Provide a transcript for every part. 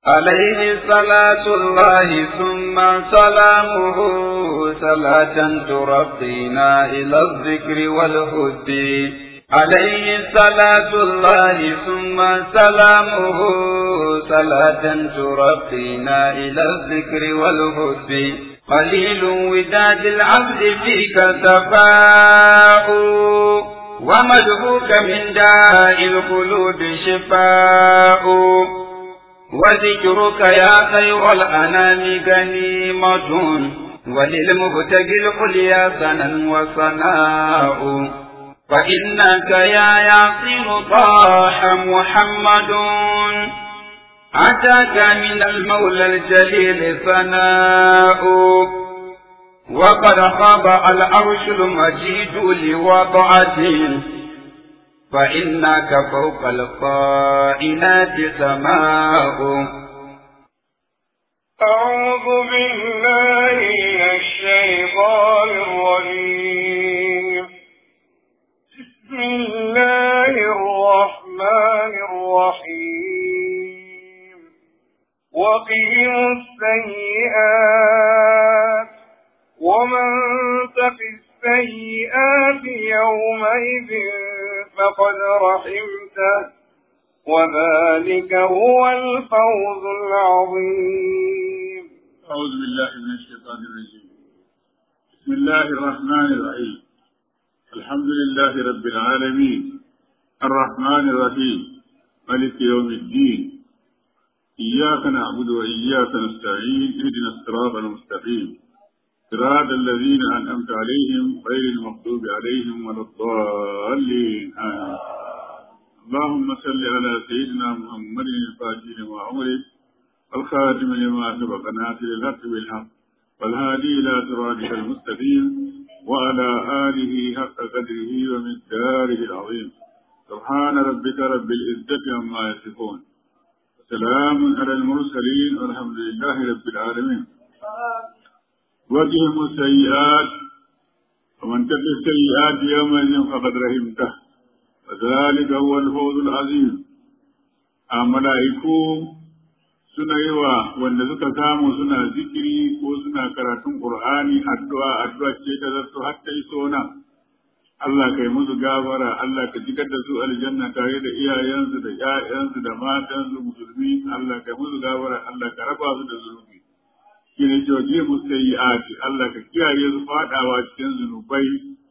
عليه صلاة الله ثم سلامه صلاة ترقينا إلى الذكر والهد عليه صلاة الله ثم سلامه صلاة ترقينا إلى الذكر والهد قليل وداد العبد فيك تفاؤ ومدهوك من داء القلوب شفاء وذكرك يا خير الأنام غنيمة وللمبتغي العليا سنا وصناء فإنك يا ياسين طاح محمد أتاك من المولى الجليل ثناء وقد خاب العرش المجيد لوضعته فإنك فوق القائنات سماء أعوذ بالله من الشيطان الرجيم بسم الله الرحمن الرحيم وقهم السيئات ومن تق السيئات يومئذ فقد رحمته وذلك هو الفوز العظيم أعوذ بالله من الشيطان الرجيم بسم الله الرحمن الرحيم الحمد لله رب العالمين الرحمن الرحيم ملك يوم الدين إياك نعبد وإياك نستعين اهدنا الصراط المستقيم صراط الذين أنعمت عليهم غير المغضوب عليهم ولا الضالين آمين اللهم صل على سيدنا محمد الفاتح لما أمرك الخاتم لما سبق ناصر الحق بالحق والهادي إلى صراطك المستقيم وعلى آله حق قدره ومقداره العظيم سبحان ربك رب العزة عما يصفون وسلام على المرسلين والحمد لله رب العالمين وقهم السيئات ومن تقي السيئات يومئذ فقد رحمته وذلك هو الفوز العظيم الملائكة suna yi wa wanda suka samu suna zikiri ko suna karatun Qur'ani addu'a addu'a ce ta zarto har ta iso nan Allah kai musu gafara Allah ka jigar da su aljanna tare da iyayensu da ƴaƴansu da matansu musulmi Allah kai musu gafara Allah ka raba su da zunubi shi ne joje musayyi'ati Allah ka kiyaye su fadawa cikin zunubai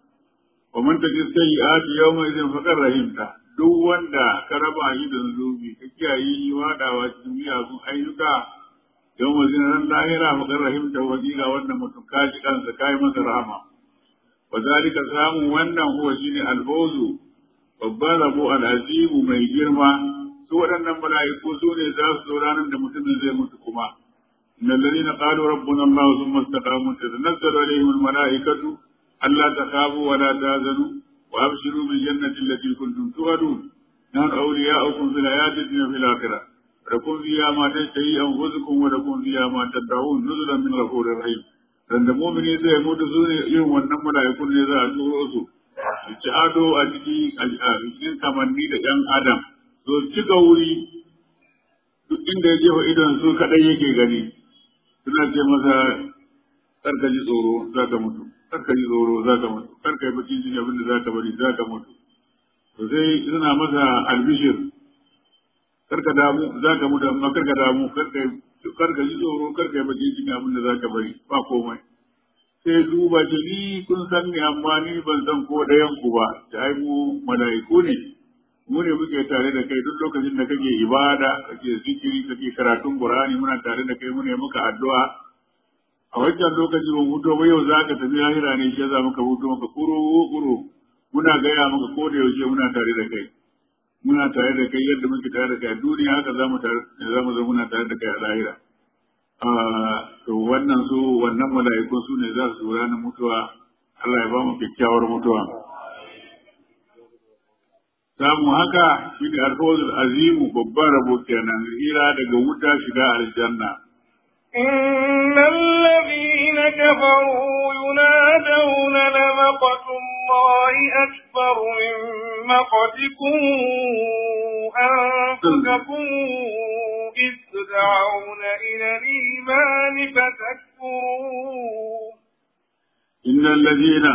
wa man taji sayyi'ati yawma idin faqar rahimta duk wanda ka raba shi da zunubi ka kiyaye shi fadawa cikin miyagun ayyuka yawma idin ran lahira faqar rahimta wa kila wannan mutum ka ji kansa kai masa rahama wa zalika samun wannan huwa shine alfawzu babban rabo al'azimu mai girma su waɗannan mala'iku su ne za su zo ranar da mutumin zai mutu kuma إن الذين قالوا ربنا الله ثم استقاموا تتنزل عليهم الملائكة ألا تخافوا ولا تحزنوا وأبشروا بالجنة التي كنتم توعدون نحن أولياؤكم في الحياة الدنيا في الآخرة لكم فيها ما تشتهي أنفسكم ولكم فيها ما تدعون نزلا من غفور رحيم dan da mumini zai mutu su ne irin wannan mala'ikun ne za a turo su su ci ado a ciki a cikin kamanni da ɗan adam so cika wuri duk inda ya jefa idon su kaɗai yake gani suna ce masa karka ji tsoro za ka mutu karka ji tsoro za ka mutu karka yi bakin jini abin da za ka bari za ka mutu to sai suna masa albishir karka damu za ka mutu amma karka damu karka ji tsoro karka yi bakin jini abin da za ka bari ba komai sai duba ce ni kun san ni amma ni ban san ko ɗayan ku ba ta ai mu mala'iku ne mu ne muke tare da kai duk lokacin da kake ibada kake zikiri kake karatun qur'ani muna tare da kai mu ne muka addu'a a wancan lokaci ban huto ba yau za ka tafi lahira ne shi za muka huto maka kuro kuro muna gaya maka ko da yaushe muna tare da kai muna tare da kai yadda muke tare da kai a duniya haka za mu tare za mu zo muna tare da kai a lahira to wannan su wannan mala'ikun su ne za su ranar mutuwa Allah ya ba mu kyakkyawar mutuwa samu haka shi ne alfawzul azimu babban rabo kenan hira daga wuta shiga aljanna إن الذين كفروا ينادون لمقت الله أكبر من مقتكم أنفسكم إذ تدعون إلى الإيمان فتكفرون إن الذين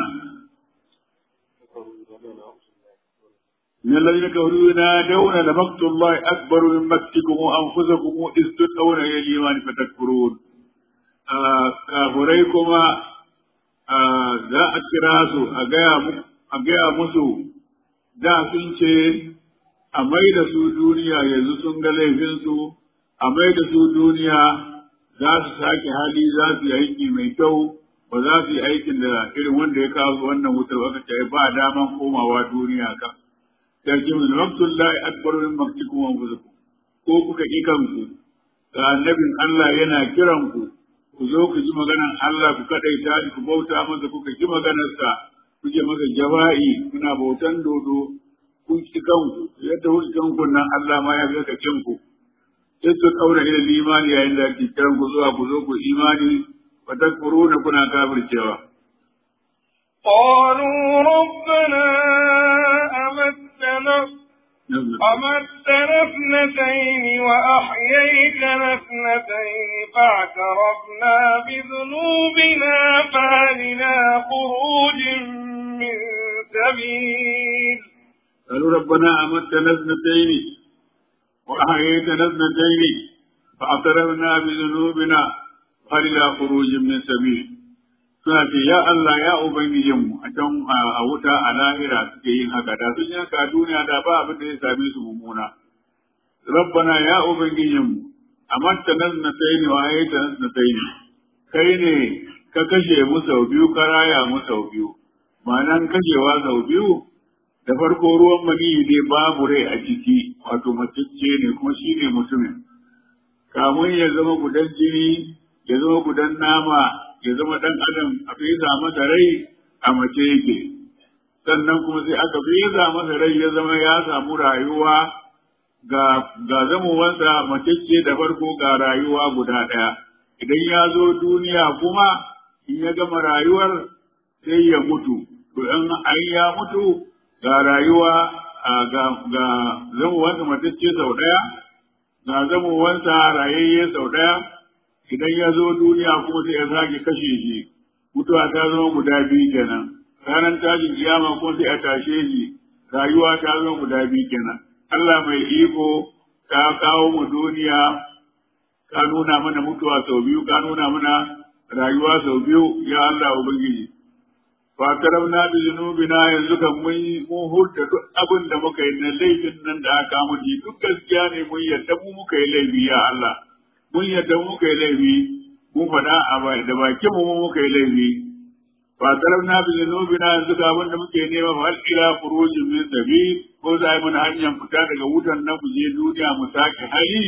إن الذين كفروا ينادون لمقت الله أكبر من مقتكم أنفسكم إذ تدعون إلى الإيمان فتكفرون كافريكما za a kira su a gaya musu da sun ce a mai da su duniya yanzu sun ga laifinsu a mai da su duniya za su sake hali za su yi aiki mai kyau ba za su yi aikin da irin wanda ya kawo wannan wutar aka ce ba daman komawa duniya ka sarki min waqtullahi akbar min maqtikum wa anfusikum ko kuka ki kanku ga annabin Allah yana kiran ku ku zo ku ji maganar Allah ku kadaita shi ku bauta masa kuka ji maganarsa kuke masa jawa'i kuna bautan dodo kun ci kanku yadda kuka kanku nan Allah ma ya ga kacin ku sai su kaura ila imani yayin da ake kiran ku zuwa ku zo ku imani wa takfuruna kuna kafircewa قالوا ربنا أمتنا أمتنا اثنتين وأحييتنا اثنتين فاعترفنا بذنوبنا فهلنا خروج من سبيل قالوا ربنا أمتنا اثنتين وأحييتنا اثنتين فاعترفنا بذنوبنا فهل إلى خروج من سبيل suna ce ya Allah ya ubangijinmu a can a wuta a lahira suke yin haka da sun yanka duniya da ba abin da ya same su mummuna rabbana ya ubangijinmu amatta nas na tsaini wa ayyata nas na tsaini kai ne ka kashe mu sau biyu ka raya mu sau biyu ma'anan kashewa sau biyu da farko ruwan maniyi ne babu rai a ciki wato macicce ne kuma shi ne mutumin kamun ya zama gudan jini ya zama gudan nama ya zama ɗan adam a fesa masa rai a mace yake sannan kuma sai aka fesa masa rai ya zama ya samu rayuwa ga ga zamowansa macece da farko ga rayuwa guda ɗaya idan ya zo duniya kuma in ya gama rayuwar sai ya mutu to in an ya mutu ga rayuwa ga ga zamowansa macece sau ɗaya ga zamowansa rayayye sau ɗaya idan ya zo duniya kuma sai ya sake kashe shi mutuwa ta zama guda biyu kenan ranar tashin kiyama kuma sai a tashe shi rayuwa ta zama guda biyu kenan Allah mai iko ka kawo mu duniya ka nuna mana mutuwa sau biyu ka nuna mana rayuwa sau biyu ya Allah ubangiji fa taramna bi zunubina yanzu kan mun mun hurta duk abin da muka yi na laifin nan da aka mu duk gaskiya ne mun yadda mu muka yi laifi ya Allah mun yadda muka yi laifi mun faɗa a da bakin mu muka yi laifi fa taramna bi zunubina yanzu ga abin da muke nema fa ila furujin min sabi ko za yi mana hanyar fita daga wutan na je duniya mu sake hali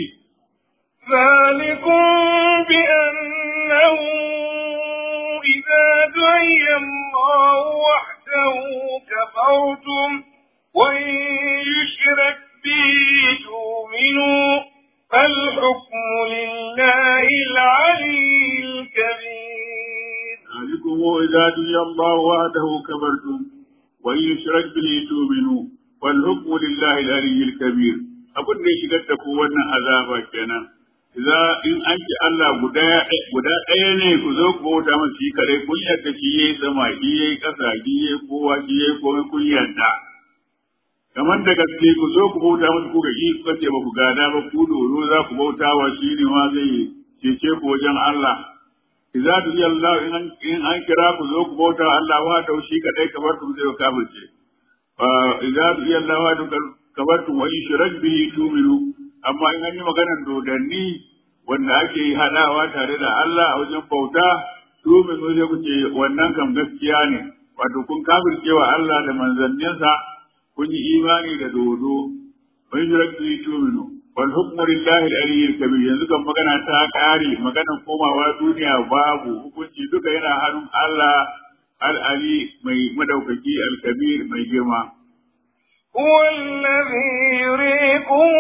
ذلكم بأنه إذا دعي الله وحده كفرتم وإن يشرك به تؤمنوا فالحكم لله العلي الكبير ذلكم إذا دعي الله وحده كفرتم وإن يشرك به تؤمنوا والحكم لله العلي الكبير abin da ya shigar da ku wannan azaba kenan za in an ci Allah guda guda ɗaya ne ku zo ku bauta masa shi kare kun yarda shi yayi sama shi yayi ƙasa shi yayi kowa shi yayi komai kun yarda kamar da gaske ku zo ku bauta masa ku ga shi ku ce ba ku gada ba ku doro za ku bauta wa shi ne ma zai cece ku wajen Allah idza tuji Allah in an in an kira ku zo ku bauta Allah wa da shi kadai kamar ku zai kafirce fa idza tuji Allah wa da kamar tu wa yushrak bihi tu'minu amma in an yi maganar dodanni wanda ake yi hadawa tare da Allah a wajen bauta tu'minu sai ku ce wannan kam gaskiya ne wato kun kafircewa Allah da manzanninsa kun yi imani da dodo wa yushrak bihi tu'minu wal hukmu lillahi al-aliyyil kabir yanzu kan magana ta kare maganar komawa duniya babu hukunci duka yana hannun Allah al-ali mai madaukaki al-kabir mai girma هو الذي يريكم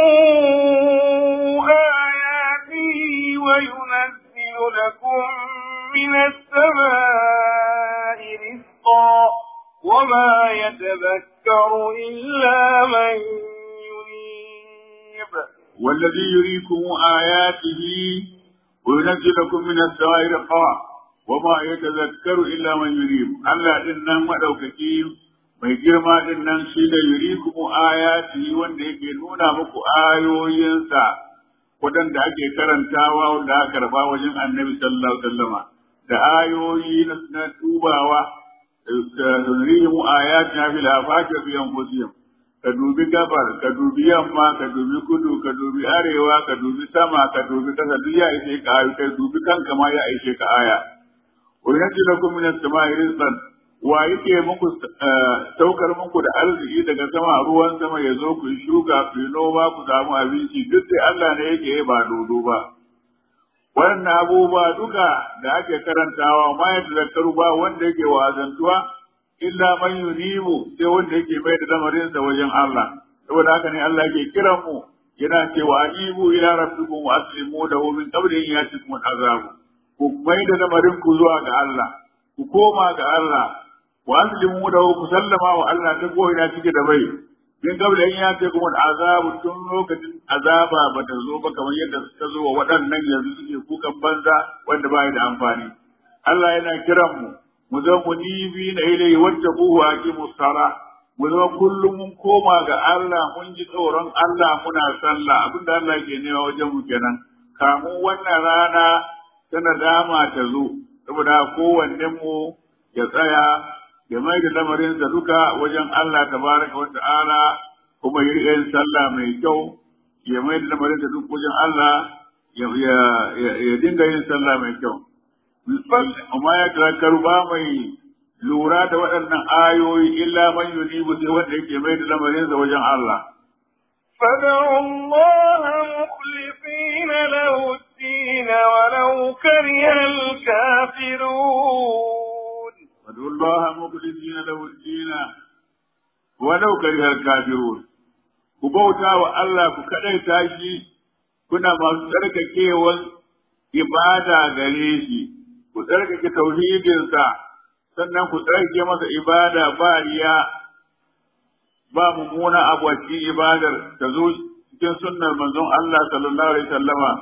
آياته وينزل لكم من السماء رزقا وما يتذكر إلا من ينيب wallazi yurikum ayatihi wa yunzilukum min as-sama'i raqa wa ma yatazakkaru illa man yurib Allah din nan madaukaki mai girma din nan shi da yurikum ayatihi wanda yake nuna muku ayoyinsa waɗanda ake karantawa wanda aka karba wajen annabi sallallahu alaihi wasallama da ayoyi na tubawa sanrihim ayatina fil afaqi fi anfusihim ka dubi gabar ka dubi yamma ka dubi kudu ka dubi arewa ka dubi sama ka dubi kasa duk ya ishe ka ayu kai dubi kanka ma ya ishe ka aya wa yanzu lakum min as-sama'i rizqan wa yake muku saukar muku da arziki daga sama ruwan sama ya zo ku shuka ku noma ku samu abinci duk sai Allah ne yake ba dodo ba wannan abubuwa duka da ake karantawa ma ya tazakkaru ba wanda yake wazantuwa illa man yunibu sai wanda yake mai da lamarinsa wajen Allah saboda haka ne Allah yake kiran mu yana cewa anibu ila rabbikum wa aslimu lahu min qabli an yatikum azabu ku mai da lamarin ku zuwa ga Allah ku koma ga Allah wa aslimu lahu ku sallama wa Allah ta ko ina cike da bai min qabli an yatikum azabu tun lokacin azaba ba ta zo ba kamar yadda ta zo wa waɗannan yanzu suke kukan banza wanda ba da amfani Allah yana kiran mu mu zama munibi na ilai wacce kuhu a ki musara mu zama kullum mun koma ga Allah mun ji tsoron Allah muna sallah abinda Allah ke nema wajen mu kenan kamun wannan rana ta nadama ta zo saboda kowanne mu ya tsaya ya mai da lamarinsa duka wajen Allah tabaraka wa ta'ala kuma ya riƙa yin sallah mai kyau ya mai da lamarinsa duk wajen Allah ya dinga yin sallah mai kyau amma ya tazakkaru ba mai lura da waɗannan ayoyi illa man yunibu sai wanda yake mai da lamarinsa wajen Allah. فادعوا الله مخلصين له الدين ولو كره الكافرون فادعوا الله مخلصين له الدين ولو كره الكافرون ku bauta wa Allah ku kaɗaita shi kuna masu tsarkakewan ibada gare shi ku tsarkake tauhidinsa sannan ku tsarkake masa ibada ba riya ba mummuna abu a cikin ibadar ta zo cikin sunnar manzon Allah sallallahu alaihi wasallama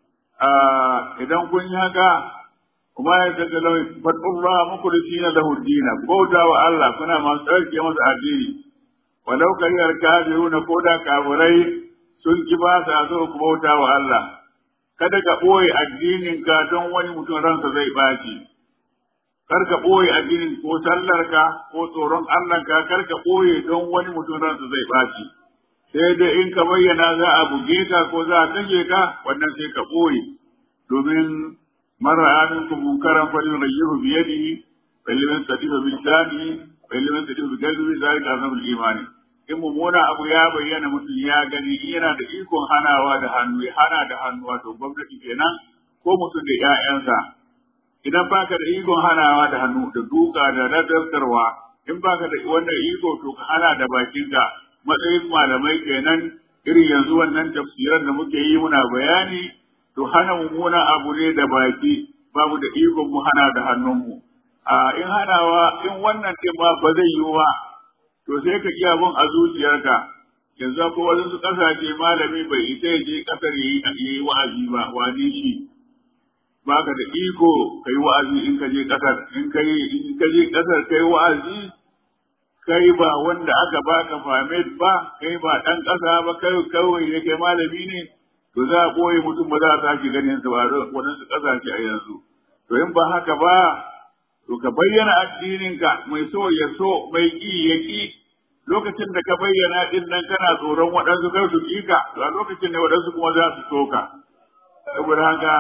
idan kun yi haka kuma ya daga lawai fatullah mukhlisina lahu dina bauta wa Allah kuna masu tsarkake masa addini walau kariyar kafiruna ko da kafirai sun ki ba sa so ku bauta wa Allah kada ka ɓoye addininka don wani mutum ransa zai ɓaci. Kar ka ɓoye addinin ko sallarka ko tsoron Allahnka kar ka ɓoye don wani mutum ransa zai ɓaci. Sai dai in ka bayyana za a buge ka ko za a kashe ka wannan sai ka ɓoye. Domin mara aminku munkaran falin rayyihu biyadihi fa liman sadifa bil lisani fa liman sadifa bil qalbi zalika azamul imani. in mummuna abu ya bayyana mutum ya gani in yana da ikon hanawa da hannu ya hana da hannu wato gwamnati kenan ko mutum da 'ya'yansa idan baka da ikon hanawa da hannu da duka da nadartarwa in baka da wannan iko to ka hana da bakinka matsayin malamai kenan irin yanzu wannan tafsiran da muke yi muna bayani to hana mummuna abu ne da baki babu da ikon mu hana da hannunmu a in hanawa in wannan din ma ba zai yiwu ba to sai ka iya bin a zuciyarka yanzu ko wasu su kasashe malami bai ita ya je kasar yi yi wa'azi ba wani shi ba ka da iko kai wa'azi in ka je kasar in ka in ka je kasar kai wa'azi kai ba wanda aka baka famet ba kai ba dan kasa ba kai kawai ne kai malami ne to za a boye mutum ba za a sake ganin sa ba wadansu kasashe a yanzu to in ba haka ba to ka bayyana addininka mai so ya so mai ki ya ki lokacin da ka bayyana din nan kana tsoron waɗansu kai su ƙika to a lokacin ne waɗansu kuma za su soka saboda haka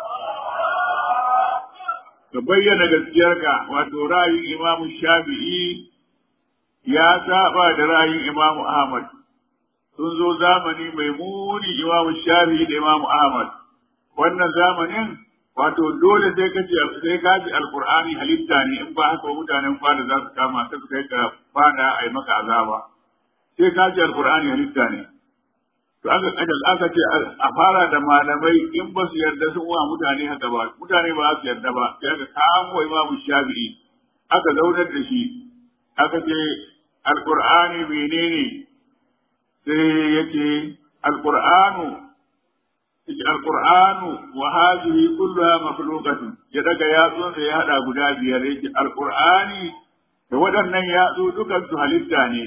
ka bayyana gaskiyarka wato ra'ayin imamu shafi'i ya saba da ra'ayin imamu ahmad sun zo zamani mai muni imamu shafi'i da imamu ahmad wannan zamanin wato dole sai ka ce sai ka ji alqur'ani halitta ne in ba haka mutanen fada za su kama ka su kai ka fada ai maka azaba sai ka ji alqur'ani halitta ne to aka kaja aka ce a fara da malamai in ba su yarda sun wa mutane haka ba mutane ba su yarda ba sai aka kamo imamu shafi'i aka zaunar da shi aka ce alqur'ani menene sai yake alqur'anu Yake alqur'anu wa hadhihi kulluha makhluqatun ya daga yatsunsa ya hada guda biyar yake alqur'ani da waɗannan yatsu dukan su halitta ne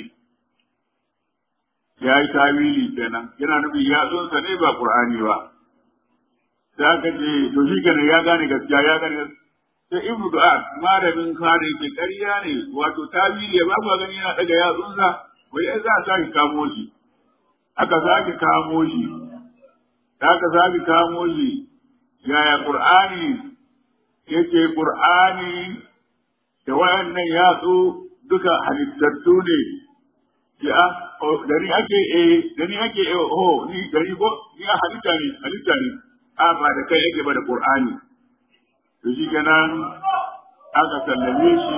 ya yi tawili kenan yana nufin yatsunsa ne ba qur'ani ba sai aka ce to shi kenan ya gane gaskiya ya gane sai ibnu du'ad malamin kare ke ƙarya ne wato tawili ba ku gani yana daga yatsunsa wai ai za a sake kamo shi aka sake kamo shi aka sake kamo shi yaya qur'ani yake qur'ani da wayannan yatsu duka halittattu ne ya gari ake eh gari ake eh oh ni gari ko ni halitta ne halitta ne a ba da kai yake ba da qur'ani to shi kenan aka sallame shi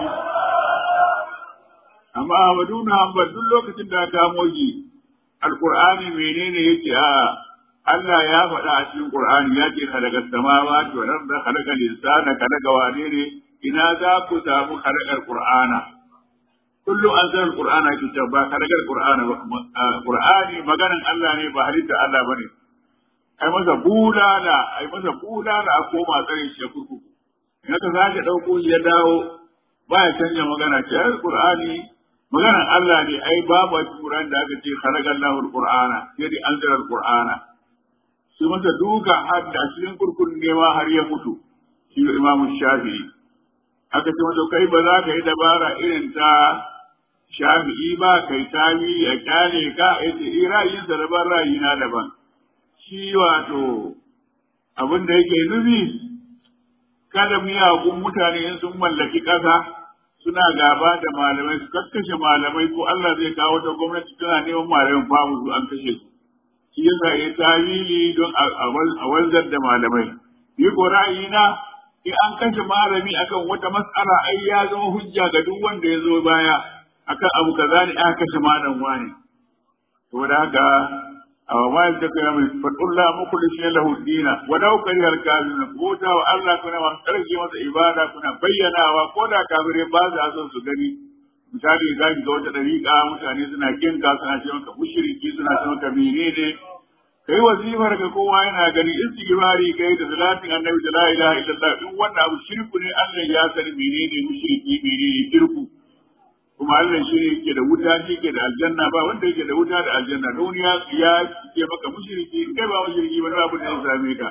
amma Ahmadu na Hanbal duk lokacin da aka kamo shi alqur'ani menene yake a Allah ya faɗa a cikin Qur'ani ya ce khalaqa samawati wal arda khalaqa al-insana khalaqa wane ne ina za ku samu khalaqar Qur'ana kullu anzal Qur'ana ki ta ba khalaqar Qur'ana ba Qur'ani maganan Allah ne ba halitta Allah bane ai masa bulala ai masa bulala a koma tsare shi ya kurkuku in ka sake ɗauko shi ya dawo ba ya canja magana ce ai Qur'ani maganan Allah ne ai babu Qur'an da aka ce khalaqallahu al-Qur'ana sai dai anzal al-Qur'ana su masa duka har da cikin kurkun nema har ya mutu shi imamu shafi'i aka ce masa kai ba za ka yi dabara irin ta shafi'i ba kai tawi a kyale ka ya ce eh ra'ayinsa daban ra'ayina daban shi wato abin da yake nufi kada miyagun mutane in sun mallaki ƙasa suna gaba da malamai su kakkashe malamai ko Allah zai kawo ta gwamnati tana neman malamin famu su an kashe su shi yasa ya tawili don a wanzar da malamai. Yi ko ra'ayina in an kashe malami akan wata matsala ai ya zama hujja ga duk wanda ya zo baya akan abu kaza ne aka kashe malam wani. To da haka a ma ya ta kai mai fatulla muku da shi lahu dina wa dau karihar kafiruna ko ta wa Allah kuna ma karke masa ibada kuna bayyanawa ko da kafirai ba za son su gani misali za ki ga wata dariƙa mutane suna kinka suna ce maka mushriki suna ce maka menene kai wazifar ka kowa yana gani istighfari kai da salatin annabi da la ilaha illallah in wannan abu shirku ne Allah ya sani menene mushriki menene shirku kuma Allah shi ne yake da wuta shi yake da aljanna ba wanda yake da wuta da aljanna don ya ya ce maka mushriki kai ba mushriki ba abu da ya same ka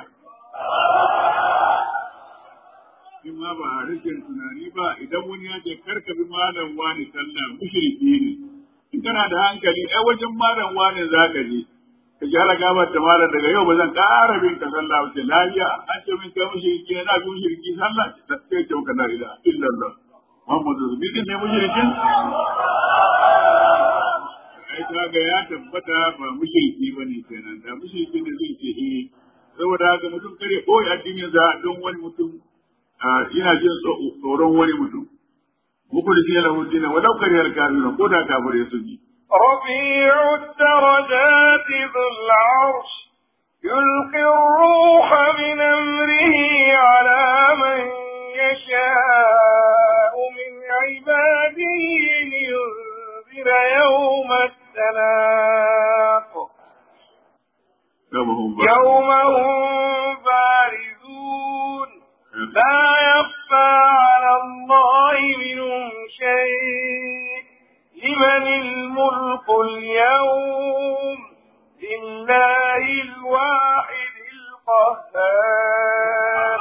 in ma ba a rikin tunani ba idan wani ya ce karka bi malam wani sallah mushriki ne in kana da hankali ai wajen malam wani za ka je ka gyara gabar da malam daga yau ba zan ƙara bin ka sallah ba ce lafiya an ce min kai mushriki ne na bi mushriki sallah sai ce ka la ilaha illallah Muhammadu Rasulullah ne mushrikin ai kaga ya tabbata ba mushriki bane kenan da mushriki ne zai ce eh saboda haka mutum kare koyi addinin sa don wani mutum ina jin tsoron wani mutum muku da shi lahu dinin walau kariyar kafirun ko da kafirai sun ji رفيع الدرجات ذو العرش يلقي الروح من أمره على من يشاء من عباده لينذر يوم التلاق يوم هم بارزون لا يخفى على الله منهم شيء لمن الملك اليوم لله الواحد القهار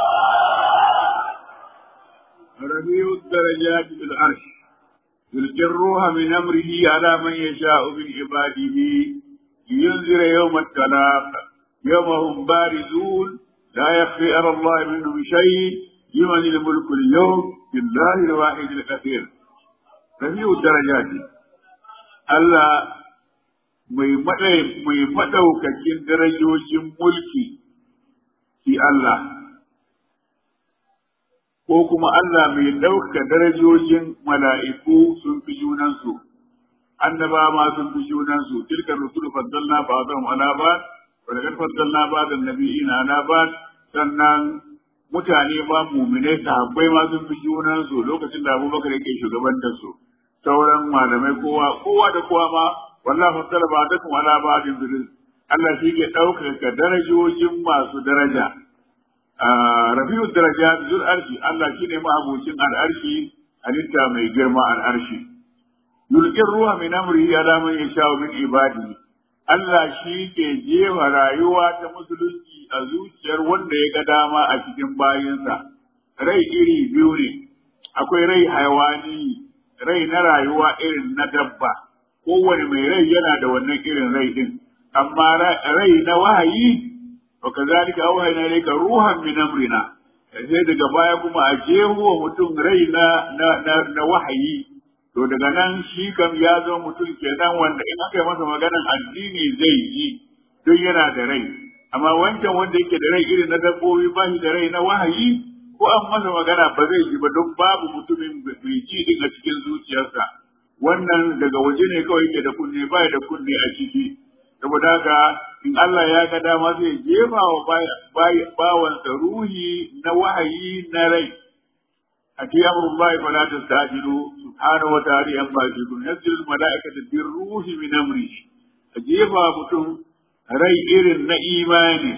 رفيع الدرجات في العرش يلقي الروح من امره على من يشاء من عباده لينذر يوم التلاق يوم هم بارزون لا يخفي على الله منهم شيء لمن الملك اليوم لله الواحد الكثير رفيع الدرجات الله mai maɗaukakin darajojin mulki shi Allah, ko kuma Allah mai ɗauka darajojin mala'iku sun fi junansu, annaba ma sun fi junansu, tilkar rusulu faddalna ba zan ala ba, wadda faddalna ba da nabi'ina ala ba, sannan mutane ba muminai sahabbai ma sun fi junansu lokacin da abubakar yake shugabantar su, sauran malamai kowa, kowa da kowa ma wallah fassara ba da kuma ala ba'din bil Allah shi ke ɗaukaka darajojin masu daraja rafi'u daraja zul arshi Allah shi ne ma'abucin al'arshi halitta mai girma al'arshi yulqin ruwa min amrihi ala man yasha'u min ibadihi Allah shi ke jefa rayuwa ta musulunci a zuciyar wanda ya ga dama a cikin bayinsa rai iri biyu ne akwai rai haiwani rai na rayuwa irin na dabba kowane mai rai yana da wannan irin rai din amma rai na wahayi wa kazalika awhayna ilayka ruhan min amrina sai daga baya kuma a jeho mutum rai na na na wahayi to daga nan shi kam ya zo mutum kenan wanda in aka yi masa maganan addini zai yi don yana da rai amma wancan wanda yake da rai irin na dabbobi ba shi da rai na wahayi ko an masa magana ba zai ji ba don babu mutumin mai ji din a cikin zuciyarsa wannan daga waje ne kawai yake da kunne ba da kunne a ciki saboda haka in Allah ya ga dama zai jefa wa bawansa ruhi na wahayi na rai أتي أمر الله فلا تستعجلوا سبحانه وتعالى أما يشركون ينزل الملائكة بالروح من أمره أجيبها متم ري إرن إيماني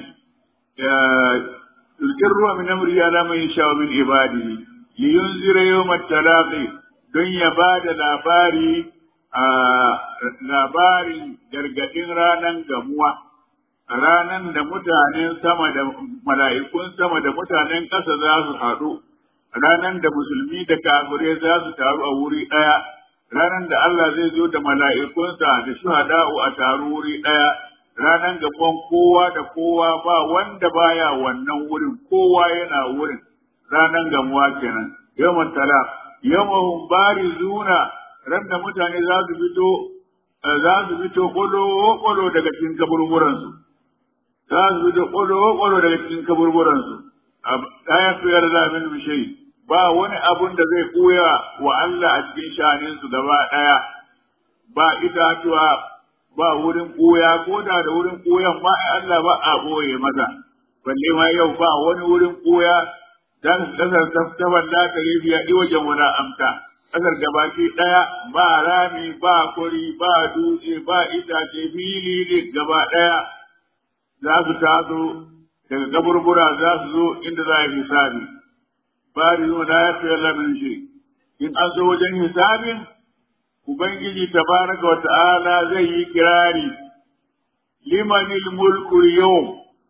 يذكر الروح من أمره على من يشاء من عباده لينذر يوم التلاقي don ya ba da labari a labarin gargaɗin ranar gamuwa ranar da mutanen sama da mala'ikun sama da mutanen ƙasa za su haɗu ranar da musulmi da kafirai za su taru a wuri ɗaya, ranar da Allah zai zo da mala'ikunsa da shuhada'u a taru wuri ɗaya, ranar gaban kowa da kowa ba wanda baya wannan wurin, kowa yana wurin, ranar gamuwa kenan. Yawan tala, yawan bari zuna, ran da mutane za su fito, za su fito kwalo-kwalo daga cikin kaburburansu. Za su fito kwalo-kwalo daga cikin kaburburansu. Kayan tuyar zamin bishai. ba wani abun da zai koya wa Allah a cikin shaninsu gaba ɗaya, ba itatuwa, ba wurin koya, ko da da wurin koyan ma Allah ba a ɓoye masa, balle ma yau ba wani wurin koya, dan kasar taftaban da ta yi biya wajen wani amta, kasar gabaki ɗaya ba rami, ba kuri, ba dutse, ba itace, fili ne gaba ɗaya za su taso daga kaburbura za su zo inda za a yi hisabi. bari la yafi Allah min shi in an zo wajen hisabin ubangiji tabaraka wa ta'ala zai yi kirari limanil mulku yau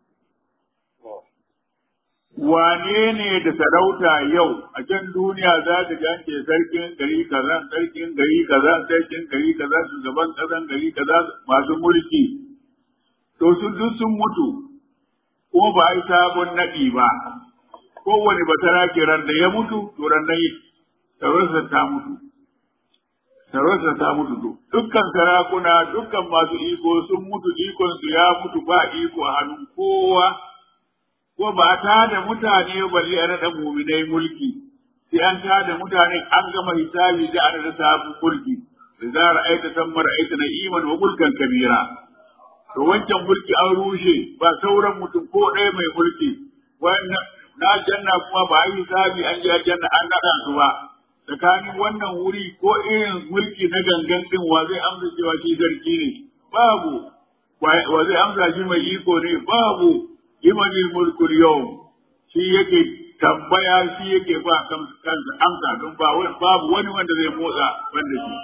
wane ne da sarauta yau a can duniya za ta ganke sarkin gari kaza sarkin gari kaza sarkin gari kaza shugaban kasan gari kaza masu mulki to su duk sun mutu kuma ba a yi sabon naɗi ba kowane basara ke ran da ya mutu to ran nan sarauta ta mutu sarauta ta mutu to dukkan sarakuna dukkan masu iko sun mutu ikon su ya mutu ba iko a hannun kowa ko ba ta da mutane balle a naɗa muminai mulki sai an ta da mutane an gama hisabi da an da sabon mulki da za ra'aita san ra'aita na iman wa mulkan kabira to wancan mulki an rushe ba sauran mutum ko ɗaya mai mulki wannan na janna kuma ba yi hisabi an ji janna an naɗa su ba tsakanin wannan wuri ko irin mulki na gangan din wa zai amsa cewa shi sarki ne babu wa zai amsa shi mai iko ne babu limanil mulku yau shi yake tambaya shi yake ba kansa amsa don ba babu wani wanda zai motsa wanda shi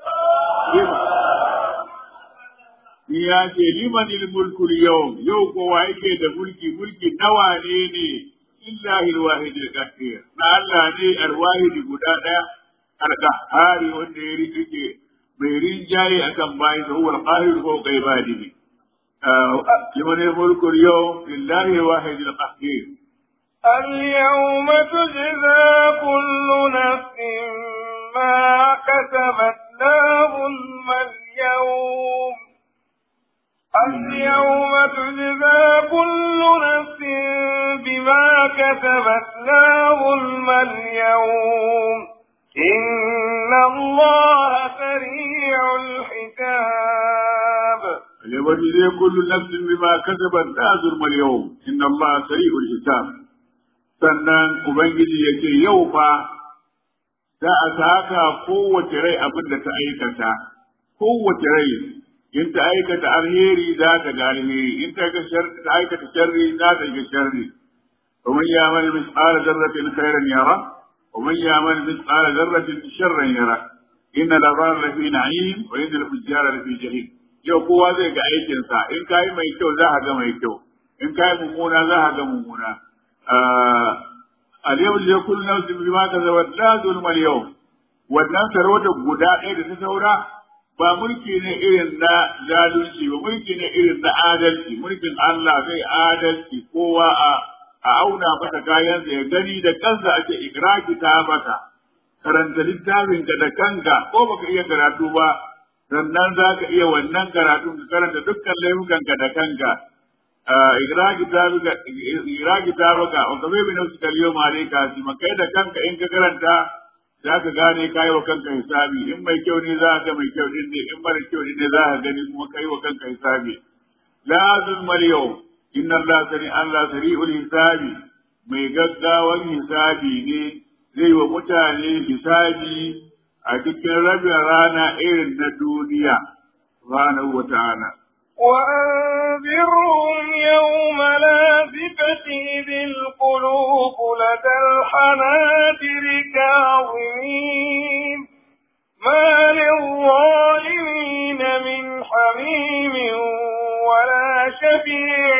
ya ce limanil mulku yau yau kowa yake da mulki mulki nawa ne ne lillahi alwahid alqahhar na Allah ne alwahid guda daya alqahhari wanda ya rike bai rinjaye akan bayi da huwa alqahir ko kai badihi liman الملك اليوم لله الواحد القهار اليوم تجزى كل نفس ما كسبت لا ظلم اليوم اليوم تجزى كل نفس بما كسبت لا ظلم اليوم إن الله سريع الحساب ليجزي كل نفس بما كسبت لا ظلم اليوم إن الله سريع الحساب sannan Ubangiji ya ce yau fa za a saka kowace rai abin da ta aikata, kowace rai in ta aikata alheri za ta ga alheri in ta aikata sharri za ta ga sharri ومن يعمل مثقال ذرة خيرا يره ومن يعمل مثقال ذرة شرا يره إن الأبرار لفي نعيم وإن الفجار لفي جحيم yau kowa zai ga aikinsa in ka yi mai kyau za a ga mai kyau in ka yi mummuna za a ga mummuna a yau da kullu nafsin bima kasabat la zulma yau wannan sarauta guda ɗaya da ta saura ba mulki ne irin na zalunci ba mulki ne irin na adalci mulkin Allah zai adalci kowa a a auna masa kayansa ya gani da kansa ake ikraki ta masa karanta littafin ka da kanka ko baka iya karatu ba sannan za ka iya wannan karatu ka karanta dukkan laifukan ka da kanka ikraki ta baka ikraki ta baka wa kabe bi nafsi kaliyo mare ka si makai da kanka in ka karanta za ka gane kai wa kanka hisabi in mai kyau ne za ka ga mai kyau din ne in mara kyau ne za ka gani kuma kai wa kanka hisabi la zulmal yau inna Allah sani Allah sari'ul hisabi mai gaggawan hisabi ne zai wa mutane hisabi a cikin rabin rana irin na duniya subhanahu wa ta'ala وأنذرهم يوم لازفة إذ القلوب لدى الحناجر كاظمين ما للظالمين من حميم ولا شفيع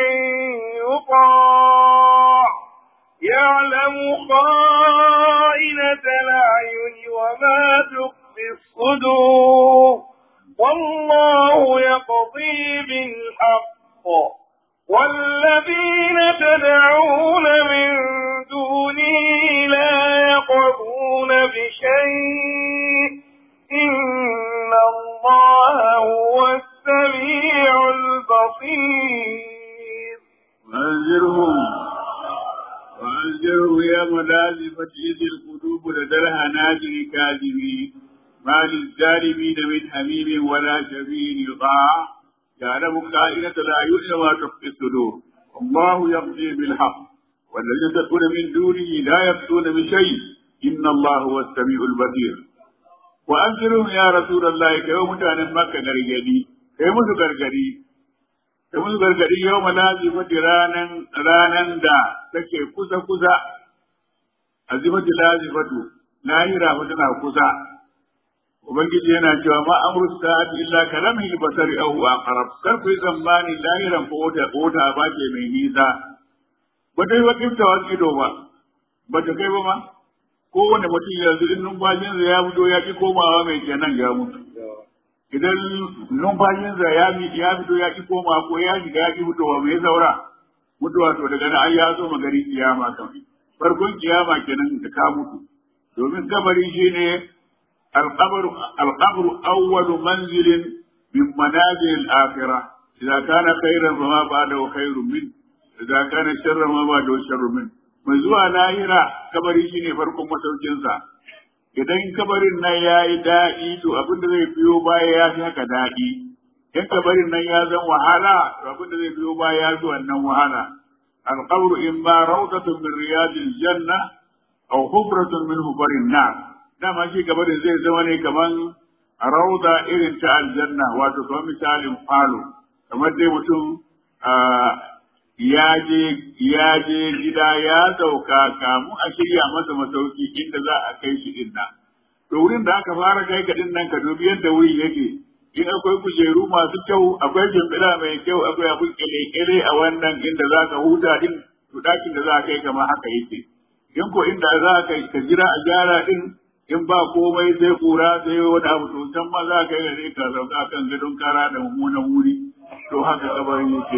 يطاع يعلم خائنة الأعين وما تخفي الصدور والله يقضي بالحق والذين تدعون من دونه لا يقضون بشيء إن الله هو السميع البصير وأنذرهم وأنذره يوم لازفة إذ القلوب لدى الهناجر كاذبين ما للظالمين من حميم ولا شفيع يطاع يعلم خائنة الأعين وما تخفي الصدور الله يقضي بالحق والذين تدعون من دونه لا يقضون بشيء إن الله هو السميع البصير وأنذرهم يا رسول الله كيوم متعن مكة غرغدي كيوم غرغدي da mun gargadi yau malazimati ranan ranan da take kusa kusa azimati lazifatu lahira fa tana kusa ubangiji yana cewa ma amru sa'ati illa kalamhi basari aw aqrab kar ku zamani lahiran ko wata wata ba ce mai nisa ba dai wa kifta wa ido ba ba ta kai ba ma kowane mutum yanzu in numfashinsa ya fito ya ki komawa mai kenan ya mutu idan numfashinsa ya ya fito ya ki koma ko ya shiga ya ki fitowa mai saura mutuwa to daga nan ai ya zo magari kiyama kan farkon kiyama kenan da ka mutu domin kabari shine alqabru alqabru awwalu manzilin min manazil al-akhirah idza kana khairan fa ma ba'dahu khairun min idza kana sharran ma ba'dahu sharrun min mai zuwa lahira kabari shine farkon masaukinsa idan kabarin nan ya yi daɗi to abin da zai biyo baya ya fi haka daɗi in kabarin nan ya zan wahala to abin da zai biyo baya ya fi wannan wahala alqabru in ma rawdatun min riyadil janna aw hubratun min hubarin nar dama shi kabarin zai zama ne kaman rauda irin ta aljanna wato kamar misalin falo kamar dai mutum ya je ya je gida ya sauka kamu a shirya masa masauki inda za a kai shi din nan to wurin da aka fara kai ka din nan ka dubi yadda wuri yake in akwai kujeru masu kyau akwai shimfiɗa mai kyau akwai abin kele-kele a wannan inda za ka huta din to ɗakin da za a kai kama haka yake in ko inda za ka ka jira a gyara din in ba komai sai kura sai wani abu to can ma za ka yi ne ka sauka kan gadon kara da mummunan wuri to haka kabarin yake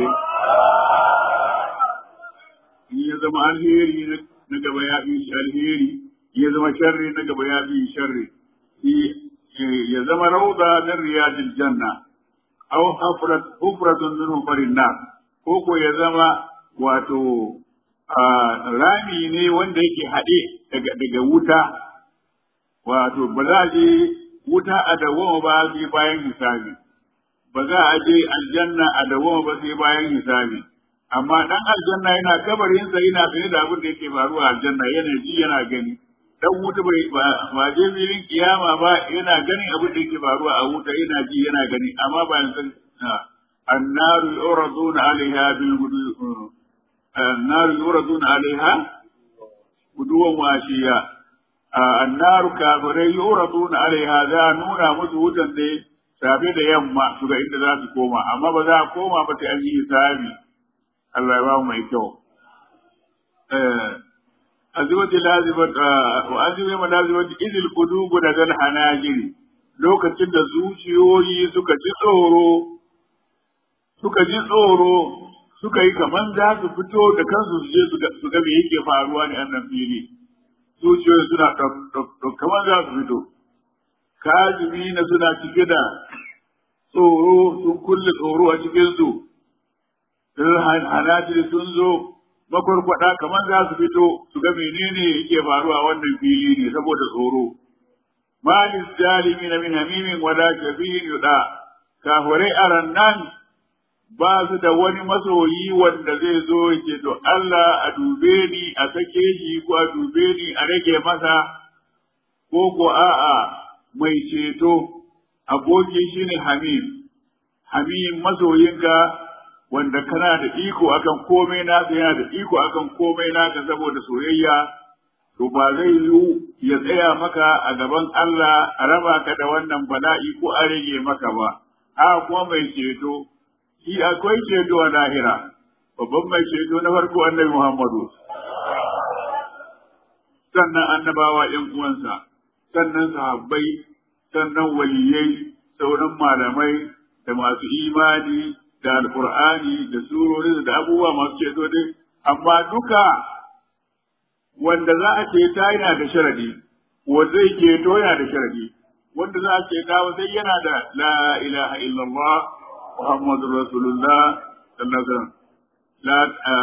in ya zama alheri na gaba ya fi shi alheri ya zama sharri na gaba ya fi sharri ya zama rauda min riyadil janna aw hafrat hufratun min hufarin nar ko ko ya zama wato rami ne wanda yake haɗe daga daga wuta wato ba za a je wuta a dawoma ba sai bayan hisabi ba za a je aljanna a dawoma ba sai bayan hisabi amma dan aljanna yana kabarinsa yana sane da abin da yake faruwa aljanna yana ji yana gani dan wuta bai ba je filin kiyama ba yana ganin abin da yake faruwa a wuta yana ji yana gani amma ba النار يعرضون عليها بالغدو النار يعرضون عليها غدوا وعشيا النار كافرين يعرضون عليها ذا نونا مسودا ne safe da yamma su ga inda za su koma amma ba za a koma ba sai an yi hisabi Allah ya ba mu mai kyau azwajil lazimat wa azwajil lazimat idil qudubu da zal hanajiri lokacin da zuciyoyi suka ji tsoro suka ji tsoro suka yi kaman za su fito da kansu su je su ga me yake faruwa ne annan fili zuciyoyi suna kaman za su fito kazimi na suna cike da tsoro sun kulle tsoro a cikinsu hanajiri sun zo makwarkwada kamar za su fito su ga menene yake faruwa wannan fili ne saboda tsoro malis jalimi na min hamimin wala shafihin yuda kafirai a rannan ba su da wani masoyi wanda zai zo yake to Allah a dube ni a sake shi ko a dube ni a rage masa ko ko a'a mai ceto aboki shine hamim hamim masoyinka wanda kana da iko akan komai naka yana da iko akan komai naka saboda soyayya to ba zai yiwu ya tsaya maka a gaban Allah a raba ka da wannan bala'i ko a rage maka ba a kuma mai ceto shi akwai ceto a lahira babban mai ceto na farko annabi Muhammadu sannan annabawa ƴan uwansa sannan sahabbai sannan waliyai sauran malamai da masu imani da alkur'ani da surori da abubuwa masu ceto dai amma duka wanda za a ceta yana da sharadi wanda zai ceto yana da sharadi wanda za a ceta sai yana da la ilaha illallah muhammadur rasulullah sallallahu alaihi wasallam la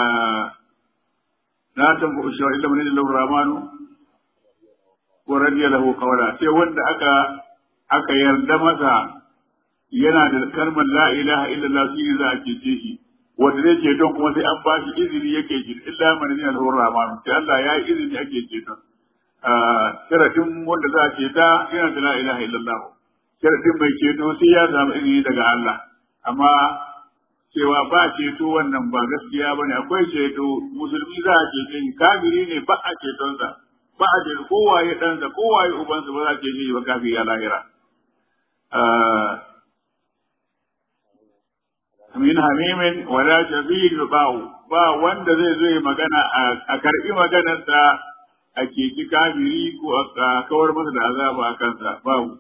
la tanfu shawara illa man yadallahu rahmanu wa radiya lahu qawla sai wanda aka aka yarda masa yana da kalmar la ilaha illallah shi za a cece shi wanda zai ce don kuma sai an ba shi izini yake ji illa man min al rahman sai Allah ya yi izini ake ce don sharadin wanda za a ce ta yana da la ilaha illallah sharadin mai ceto sai ya samu izini daga Allah amma cewa ba ceto wannan ba gaskiya bane akwai ceto musulmi za a cece shi kafiri ne ba a cetonsa ba a ceto kowaye ɗansa kowaye ubansa ba za a cece shi ba kafiri a lahira min hamimin wala shafi'in yubau ba wanda zai zo ya magana a karbi maganarsa a keki kafiri ko a kawar masa da azaba a kansa babu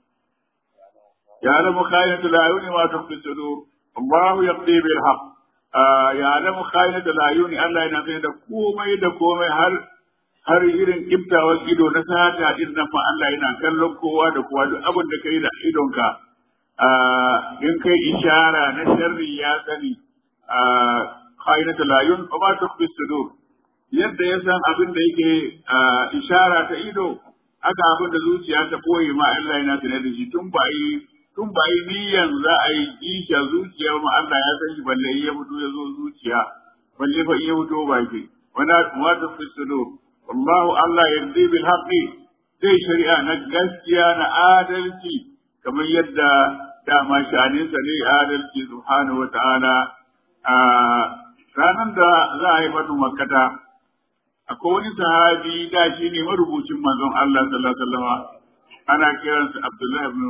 ya alamu khayinatu la yuni ma tukhfi sudur Allah yaqdi bil haqq ya alamu khayinatu la yuni Allah yana sani da komai da komai har har irin kiftawar ido na sata din nan fa Allah yana kallon kowa da kowa duk abin da kai da idonka in kai ishara na sharri ya sani khainatu layun wa ma tukfi sudur yadda ya san abin da yake ishara ta ido aka abin da zuciya ta koyi ma Allah yana tare da shi tun ba yi tun ba yi niyyan za a yi kisha zuciya ma Allah ya san shi balle ya fito ya zo zuciya balle fa iya fito ba ke wala ma tukfi sudur wallahu Allah yaddi bil haqqi zai shari'a na gaskiya na adalci kamar yadda dama shaninsa ne adalci subhanahu wa ta'ala a ranar da za a yi fatu makkata akwai wani sahabi da shi ne marubucin manzon Allah sallallahu alaihi wasallam ana kiransa Abdullah ibn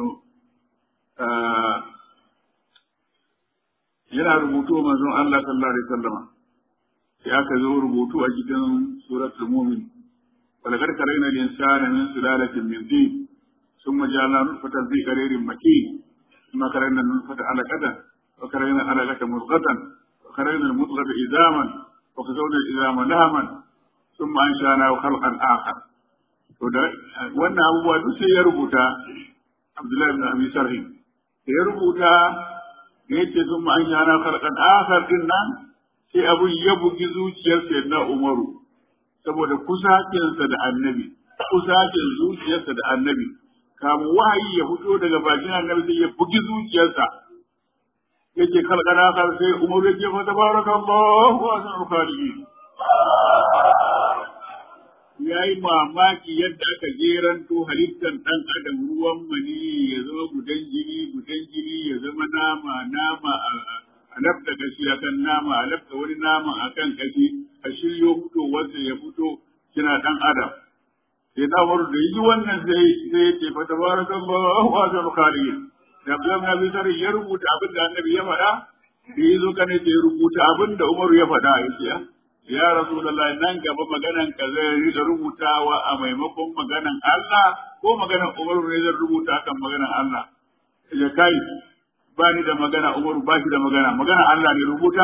yana rubutu manzon Allah sallallahu alaihi wasallam sai aka zo rubutu a cikin suratul mu'min ولقد كرينا الإنسان من سلالة من طين ثم جعلنا نطفة في قرير مكين ثم كرينا النطفة علقة وكرينا العلقة مضغة وكرينا المضغة إزاما وكسونا الإزام لهما ثم أنشأناه خلقا آخر wannan abubuwa duk sai ya rubuta Abdullahi ibn Abi Sarhi sai ya rubuta ya ce sun ma an shana kalkan akhar din nan sai abun ya bugi zuciyar sayyidina Umaru saboda kusacinsa da annabi kusacin zuciyarsa da annabi kamu wahayi ya fito daga bakin annabi sai ya bugi zuciyarsa yake kalkana kar sai umar yake fa tabarakallahu wa ahsanul khaliqin yayi yi mamaki yadda aka jeranto halittar ɗan adam ruwan mani ya zama gudan jini gudan jini ya zama nama nama a lafta kashi a kan nama a lafta wani nama a kan kashi a shiryo fitowarsa ya fito kina ɗan adam sai na wani da yi wannan sai sai ya ce fa tabarakan ba wa zan khaliq da Abdullahi na bisar ya rubuta abin da annabi ya faɗa da ya zo kana ya rubuta abin da Umaru ya faɗa ya ce ya Rasulullahi nan gaba maganan ka zai rika rubutawa a maimakon maganan Allah ko maganan Umaru ne zai rubuta akan maganan Allah ya kai ba ni da magana Umaru ba shi da magana magana Allah ne rubuta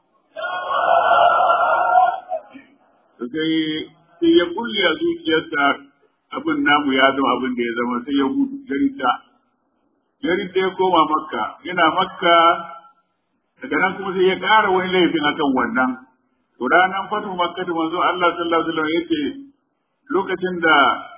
sai sai ya kulle a zuciyarsa abin namu ya zama abin da ya zama sai ya gudu jarita jarita ya koma makka yana makka daga nan kuma sai ya ƙara wani laifin akan wannan to ranar fatu makka da manzo Allah sallallahu alaihi wasallam yace lokacin da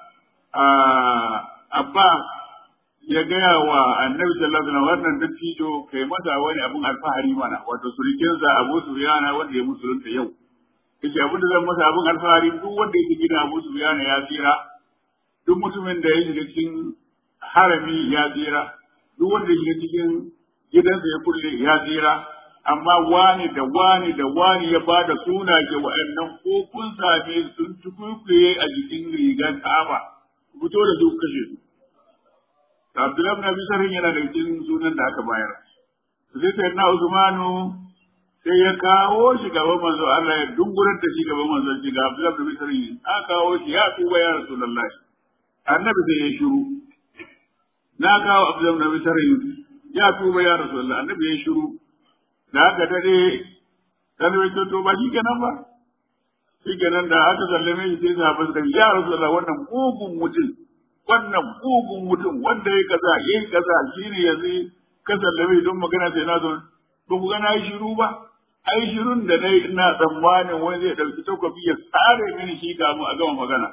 abba ya gaya wa annabi sallallahu alaihi wasallam wannan dattijo kai masa wani abun alfahari mana wato surikinsa Abu Sufyan wanda ya musulunta yau yace abin da zan masa abin alfahari duk wanda yake gina Abu Sufyan ya tsira duk mutumin da ya shiga cikin harami ya tsira duk wanda ya shiga cikin gidansa ya kulle ya tsira amma wani da wani da wani ya ba da suna ke wa'annan ko kun same sun tukukuye a jikin rigar Ka'aba fito da su kashe su Abdullahi bin Abi Sarhin yana da cikin sunan da aka bayar sai sai na Usmanu sai ya kawo shi gaban manzo Allah ya dungurar da shi gaban manzo shi ga Abdullahi bin Abi Sarhin aka kawo shi ya tuba ya Rasulullahi annabi sai ya shiru na kawo Abdullahi bin Abi Sarhin ya tuba ya Rasulullahi annabi ya shiru da aka dade dan wai to ba shi kenan ba shi kenan da aka sallame shi sai sahabbai suka ya Rasulullahi wannan mugun mutum wannan mugun mutum wanda ya kaza ya kaza shine yanzu ka sallame don magana sai na zo ba ku ga na yi shiru ba ai shirun da nayi ina tsammanin wani zai dauki takobi ya tsare mini shi kamun a gama magana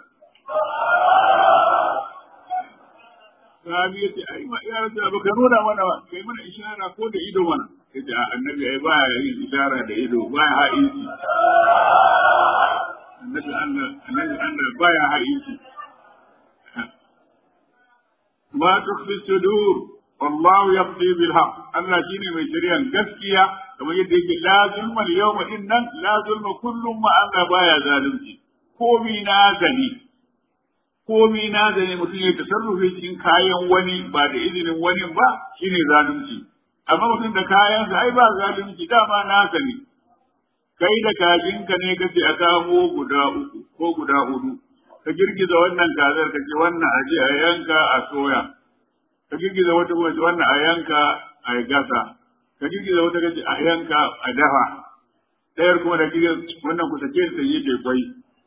Sahabi ya ce, ai, ya rasu ba ka nuna mana ba, kai mana ishara ko da ido mana. Ya ce, annabi ai baya yin ishara da ido, baya ha'inci. Annabi Allah, annabi Allah baya ha'inci. Ma tukfi sudur, wallahu yaqdi bil haqq. Allah shine mai shari'an gaskiya, kamar yadda yake la zulma al yawma innan la zulma kullum ma Allah baya zalunci. Komi na gani, komi na da ne mutum ya tasarrufi cikin kayan wani ba da izinin wani ba shine zalunci amma mutum da kayansa ai ba zalunci dama naka ne kai da kajinka ne kace a kamo guda uku ko guda hudu ka girgiza wannan kazar ka ce wannan aje a yanka a soya ka girgiza wata kuma ce wannan a yanka a gasa ka girgiza wata kace a yanka a dafa ɗayar kuma da girgiza wannan ku sake ta yi da kwai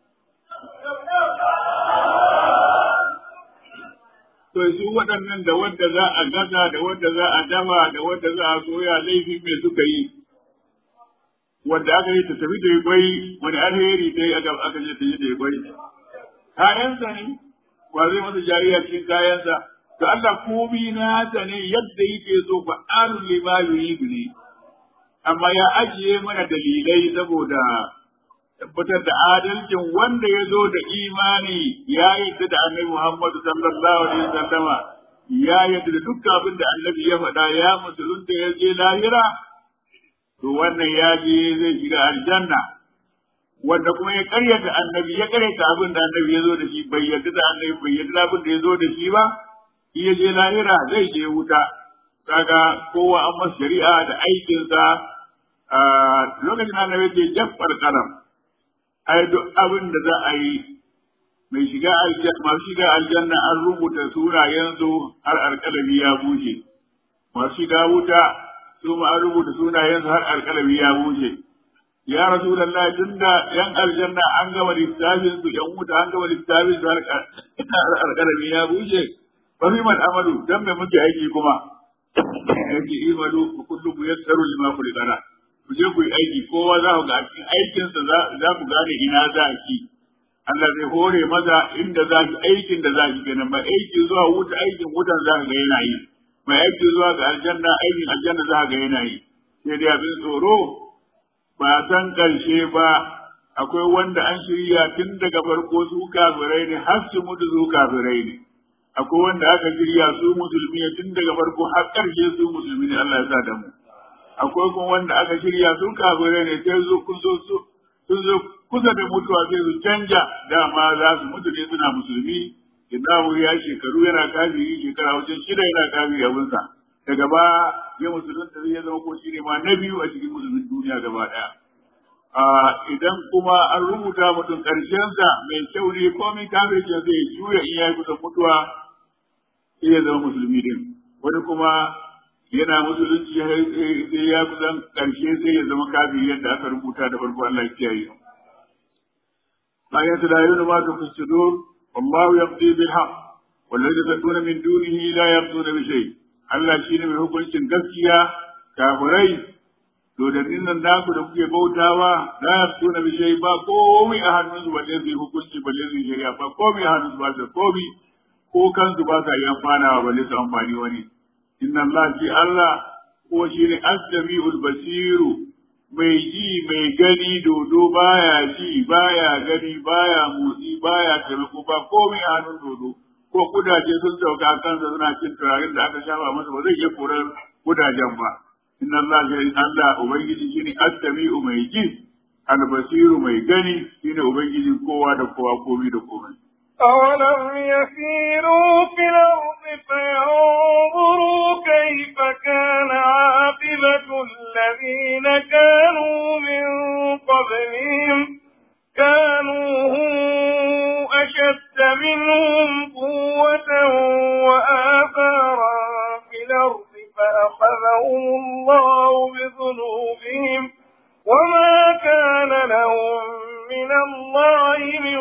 to su waɗannan da wanda za a gaza da wanda za a dama da wanda za a soya laifin me suka yi wanda aka yi ta tafi da kwai wani alheri ta yi aka aka je ta yi da kwai kayansa ne ba zai masa jariya cikin kayansa to Allah komi nasa ne yadda yake so fa arun lima yuridu ne amma ya ajiye mana dalilai saboda tabbatar da adalcin wanda ya zo da imani ya yadda da annabi Muhammadu sallallahu alaihi wasallama ya yadda da duk abin da annabi ya faɗa ya musulunta ya je lahira to wannan ya je zai shiga aljanna wanda kuma ya karyata annabi ya karyata abin da annabi ya zo da shi bai yadda da annabi bai yadda da abin da ya zo da shi ba in ya je lahira zai je wuta kaga kowa an masa shari'a da aikinsa a lokacin annabi ce jaffar kalam ai duk abin da za a yi mai shiga aljanna masu shiga aljanna an rubuta sunayensu har alƙalami ya bushe masu shiga wuta su ma an rubuta sunayensu har alƙalami ya bushe ya rasulullah tunda yan aljanna an gama littafin su yan wuta an gama littafin su har alƙalami ya bushe fa fi man amalu dan me muke aiki kuma yake imalu kullu yassaru lima khuliqana ku je ku yi aiki kowa za ku ga a cikin aikinsa za ku gane ina za ki Allah zai hore maza inda za ki aikin da za ki kenan mai aiki zuwa wuta aikin wutan za ka ga yana yi mai aiki zuwa ga aljanna aikin aljanna za ka ga yana yi sai dai abin tsoro ba san karshe ba akwai wanda an shirya tun daga farko su kafirai ne har su mutu su kafirai ne akwai wanda aka shirya su musulmi ne tun daga farko har ƙarshe su musulmi ne Allah ya sa da mu akwai kuma wanda aka shirya su kafirai ne sai zo kun zo su sun zo kusa da mutuwa sai su canja dama za su mutu ne suna musulmi idan ya shekaru yana kafiri shekara wajen shida yana kafiri abinsa daga ba ya musulunta zai zama ko shi ne ma na biyu a cikin musulmin duniya gaba ɗaya idan kuma an rubuta mutum ƙarshensa mai kyau ne komai kafircin zai juya in ya yi kusan mutuwa sai ya zama musulmi din wani kuma yana musulunci sai ya kusan ƙarshe sai ya zama kafiri yadda aka rubuta da farko Allah ya kiyaye ayatu la yunu ma tu sudur wallahu yaqdi bil haqq والذين تدعون من دونه لا يقضون بشيء Allah shine mai hukuncin gaskiya kafirai dodannin nan naku da kuke bautawa la yaqtuna bi shay ba komai a hannunsu balle zai hukunci balle zai shari'a ba komai a hannunsu ba su komai ko kansu ba sa yi amfanawa balle su amfani wani inna Allah shi Allah ko shi ne as-sami'ul basiru mai ji mai gani dodo baya ji baya gani baya motsi baya taimako ba komai a hannun dodo ko kudaje sun sauka kansa suna cin turaren da aka shafa masa ba zai iya korar kudajen ba inna Allah shi Allah ubangiji shine as-sami'u mai ji al-basiru mai gani shine ubangijin kowa da kowa komai da komai أولم يسيروا في الأرض فينظروا كيف كان عاقبة الذين كانوا من قبلهم كانوا هم أشد منهم قوة وآثارا في الأرض فأخذهم الله بذنوبهم وما كان لهم من الله من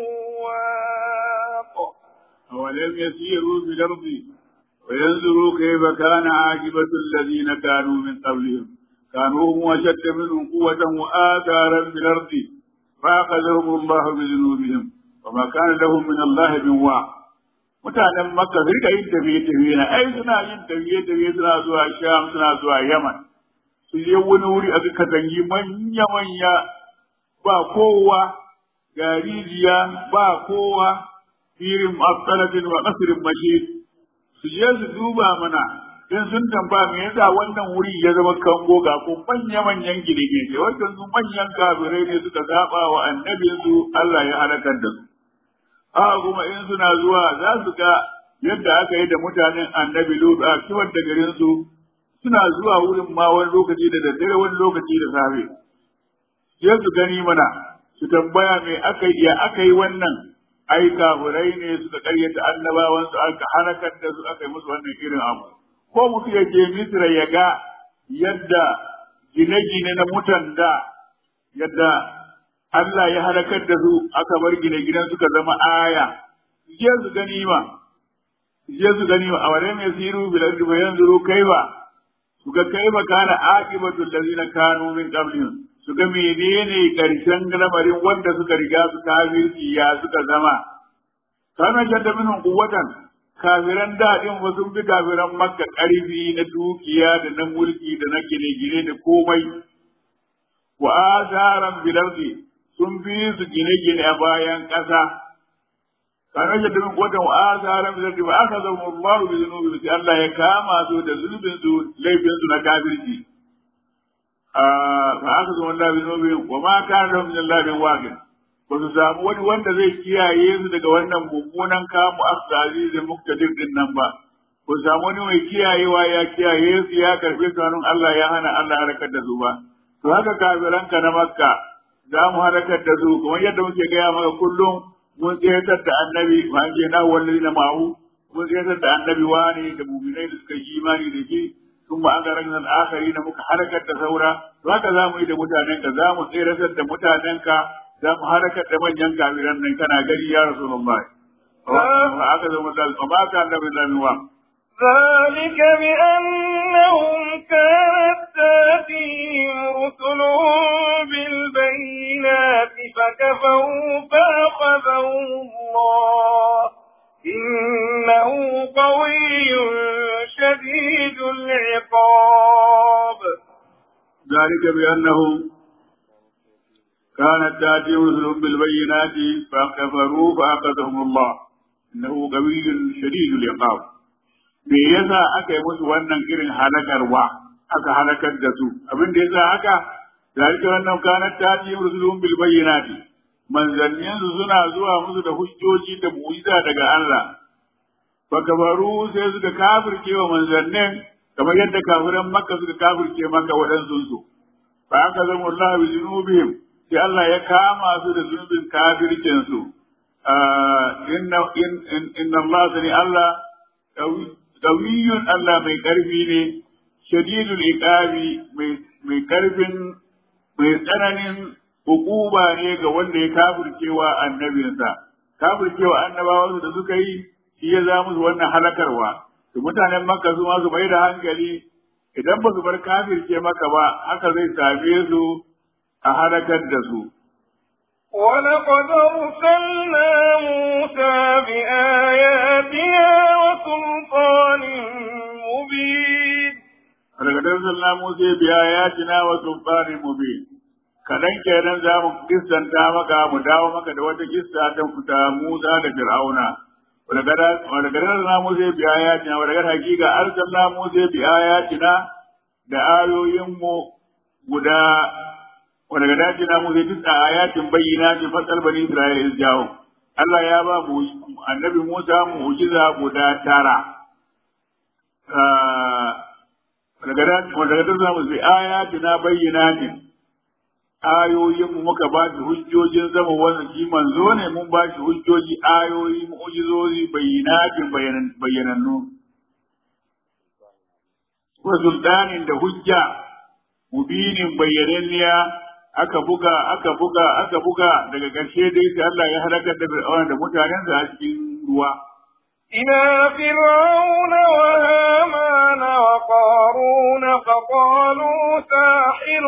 واق أولم يسيروا في الأرض وينظروا كيف كان عاقبة الذين كانوا من قبلهم كانوا هم أشد منهم قوة وآثارا في الأرض فأخذهم الله بذنوبهم وما كان لهم من الله من واق mutanen makka su rika yin tafiye-tafiye na ai suna yin tafiye-tafiye suna zuwa sham suna zuwa yaman su je wani wuri a suka zangi manya-manya ba kowa ga rijiya ba kowa firin asalatin wa kasirin mashid su je su duba mana in sun tamba me yasa wannan wuri ya zama kango ga ko manya-manyan gine-gine wannan su manyan kafirai ne suka saba wa annabinsu Allah ya halakar da su haka kuma in suna zuwa za su ga yadda aka yi da mutanen annabi Lut a kiwon da garin su suna zuwa wurin ma wani lokaci da daddare wani lokaci da safe sai su gani mana su tambaya me aka yi ya aka yi wannan ai kafurai ne suka karyata annabawan su aka halakar da su aka yi musu wannan irin abu ko mutum ya je Misra ya ga yadda gine-gine na mutan da yadda Allah ya halakar da su aka bar gine-ginen suka zama aya, je su gani ma, je su gani ma, a wane mai siru bilar da bayan zuru kai ba, su ga kai ba kana aqibatul ladina kanu min qablihim su ga menene karshen lamarin wanda suka riga su kafirci ya suka zama. Kana shadda minhum quwwatan kafiran daɗin ba sun fi kafiran makka ƙarfi na dukiya da na mulki da na gine-gine da komai. Wa azaran bilardi sun fi su gine-gine a bayan ƙasa. Kana da dukkan wata wa'azaran da ba aka zama Allah bi zunubi sai Allah ya kama su da zunubin su laifin su na kafirci. Fa aka zama Allah bi zunubi wa ma kana lahum min Allah min waqin. Ba su samu wani wanda zai kiyaye su daga wannan mummunan kamu asali da muktadir din nan ba. Ba su samu wani mai kiyayewa ya kiyaye su ya karbe su hannun Allah ya hana Allah harkar da su ba. To haka kafiranka na Makka za mu halakar da su kamar yadda muke gaya maka kullum mun tsayatar da annabi ma an ce na wallahi na ma'u mun tsayatar da annabi wani da mu'minai da suka yi imani da shi sun ba an garan nan akari da muka halakar da saura to haka za mu yi da mutanen ka za mu tsayatar da mutanen ka za mu halakar da manyan kafiran nan kana gari ya rasulullahi wa aka zo mu dal ma ka annabi lamin ذلك بأنهم كانت تأتيهم رسلهم بالبينات فكفروا فأخذهم الله إنه قوي شديد العقاب ذلك بأنهم كانت تأتيهم رسلهم بالبينات فكفروا فأخذهم الله إنه قوي شديد العقاب me yasa aka yi musu wannan irin halakarwa aka halakar da su abin da yasa haka zalika wannan kanat tati rusulun bil bayyinati manzannin su suna zuwa musu da hujjoji da mu'jiza daga Allah fa kafaru sai suka kafirce wa manzannin kamar yadda kafiran makka suka kafirce maka waɗansu su fa aka zama Allah bi junubihim sai Allah ya kama su da zunubin kafircin su inna inna Allah sani Allah qawiyun Allah mai karfi ne shadidul iqabi mai mai karfin mai tsananin hukuba ne ga wanda ya kafircewa annabinsa kafircewa annabawa da suka yi shi ya za musu wannan halakarwa to mutanen makka su ma su mai da hankali idan ba su bar kafirce maka ba haka zai same su a halakar da su ولقد أرسلنا موسى بآياتنا وسلطان مبين ولقد أرسلنا موسى بآياتنا وسلطان مبين kadan kenan za mu kissanta maka mu dawo maka da wata kissa ta fita Musa da Fir'auna ولقد أرسلنا موسى بآياتنا ولقد حقيقة أرسلنا موسى بآياتنا da ayoyinmu guda wanda ga dace na mu zai tuka ayatin bayyana ce fasal bani Isra'ila jawo Allah ya ba mu annabi Musa mu'jiza guda tara daga dace wanda ga dace mu zai ayatin bayyana ce ayoyin mu muka ba shi hujjojin zama wannan shi manzo ne mun ba shi hujjoji ayoyi mu'jizozi bayyanatin bayyanannu wa sultanin da hujja mubinin bayyananniya aka buga aka buga aka buga daga ƙarshe dai sai Allah ya halakar da Fir'auna da mutanen a cikin ruwa إلى فرعون وهامان وقارون فقالوا ساحر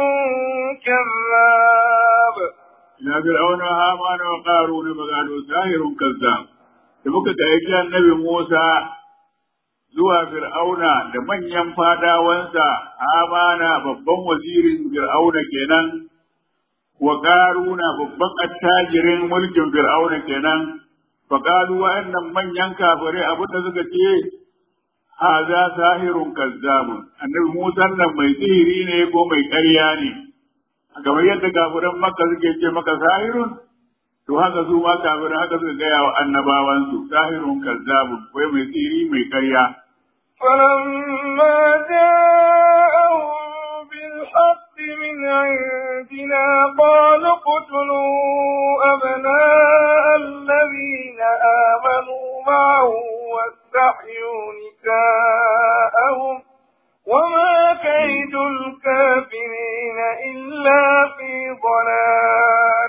كذاب إلى فرعون وهامان وقارون فقالوا ساحر كذاب da muka kai annabi Musa zuwa Fir'auna da manyan fadawansa Amana babban wazirin Fir'auna kenan wa Qaruna babban attajirin mulkin Fir'auna kenan fa qalu wa'annan manyan kafirai abin da suka ce haza sahirun kazzabun annabi Musa nan mai sihiri ne ko mai ƙarya ne kamar yadda kafiran Makka suke ce maka sahirun to haka su ma kafirai haka suka gaya wa annabawansu sahirun kazzabun wai mai sihiri mai ƙarya فلما جاءهم بالحق من عندنا قالوا اقتلوا أبناء الذين آمنوا معه واستحيوا نساءهم وما كيد الكافرين إلا في ضلال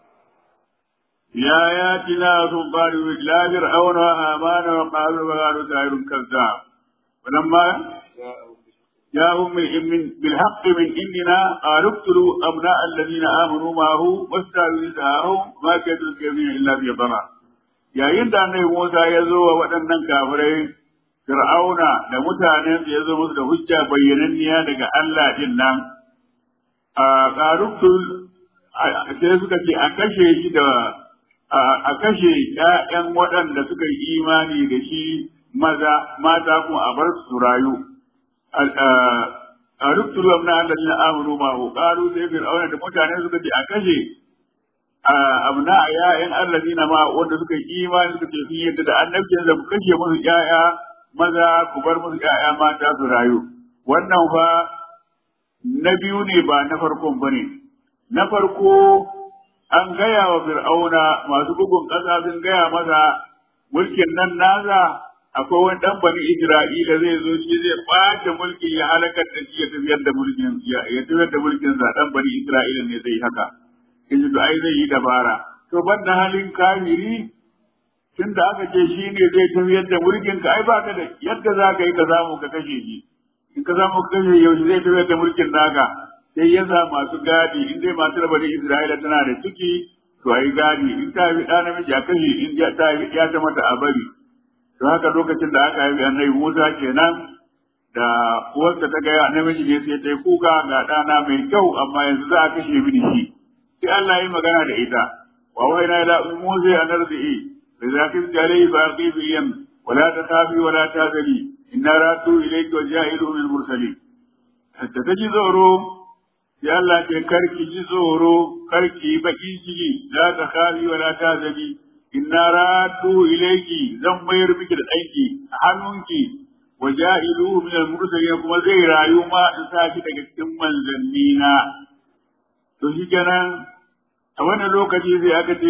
يا آياتنا سلطان لا فرعون وهامان وقالوا وقالوا ساحر كذاب ولما جاءهم من بالحق من عندنا قالوا اقتلوا ابناء الذين امنوا معه واستعلوا نساءهم ما كيدوا الكافرين الا في ضلال yayin da annabi Musa ya zo wa waɗannan kafirai Fir'auna da mutanen ya zo musu da hujja bayyananniya daga Allah din nan a qaruktul sai suka ce a kashe shi da a kashe ƴaƴan waɗanda suka yi imani da shi maza mata kuma a bar su rayu a ruktulu amna allazina amanu ma hu qalu sai fir'auna da mutane suka ce a kashe abna ya'yan allazina ma wanda suka yi imani suka ce sun yadda da annabcin da ku kashe musu ƴaƴa maza ku bar musu ƴaƴa mata su rayu wannan fa na biyu ne ba na farkon bane na farko an gaya wa fir'auna masu bugun ƙasa sun gaya masa mulkin nan nasa akwai wani dan bani Isra'ila zai zo shi zai ɓace mulkin ya halakar da shi ya tafiyar da mulkin ya tafiyar da mulkin sa dan bani Isra'ila ne zai haka yanzu to ai zai yi dabara to banda halin kafiri tun da aka ce shi ne zai tafiyar da mulkin ka ai ba ka da yadda za ka yi ka samu ka kashe shi in ka samu ka kashe yaushe zai tafiyar da mulkin naka sai ya sa masu gadi in dai masu da bani Isra'ila tana da ciki to ai gadi in ta haifi ɗa namiji a kashe in ta haifi ya ta mata a bari don haka lokacin da aka haifi annabi Musa kenan da uwarsa ta gaya namiji ne sai ta yi kuka ga ɗana mai kyau amma yanzu za a kashe mini shi sai Allah ya magana da ita wa wayna ila musa an ardi'i fa zakir jalai fa qibiyan wala takafi wala tazali inna ratu ilayka wa ja'ilu min mursalin hatta taji zoro sai Allah ke karki ji tsoro karki baki ciki la takafi wala tazali inna ratu ilayki zan mayar miki da aiki a hannunki wa ja'iluhu min al-mursalin kuma zai rayu ma in sa shi daga cikin manzanni na to shi kenan a wannan lokaci sai aka ce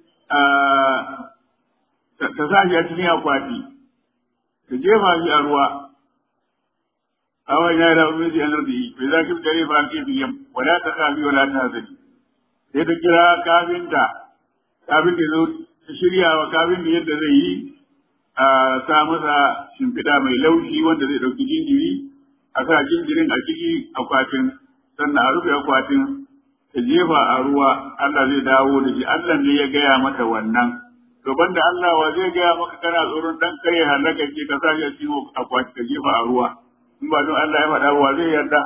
ta sa shi a cikin akwati ta jefa shi a ruwa awan ya da umar shi anar da yi bai za ki dare ba ke biyan wala ta kafi wala ta hazari sai ta kira kafinta kafin da zo ta shirya wa kafin da yadda zai yi a sa masa shimfiɗa mai laushi wanda zai ɗauki jinjiri a sa jinjirin a ciki akwatin sannan a rufe akwatin ta jefa a ruwa Allah zai dawo da shi Allah ne ya gaya mata wannan to banda Allah wa zai gaya maka kana tsoron dan kare halaka ce ka sa shi a cikin akwati ka jefa a ruwa in ba don Allah ya faɗa wa zai yarda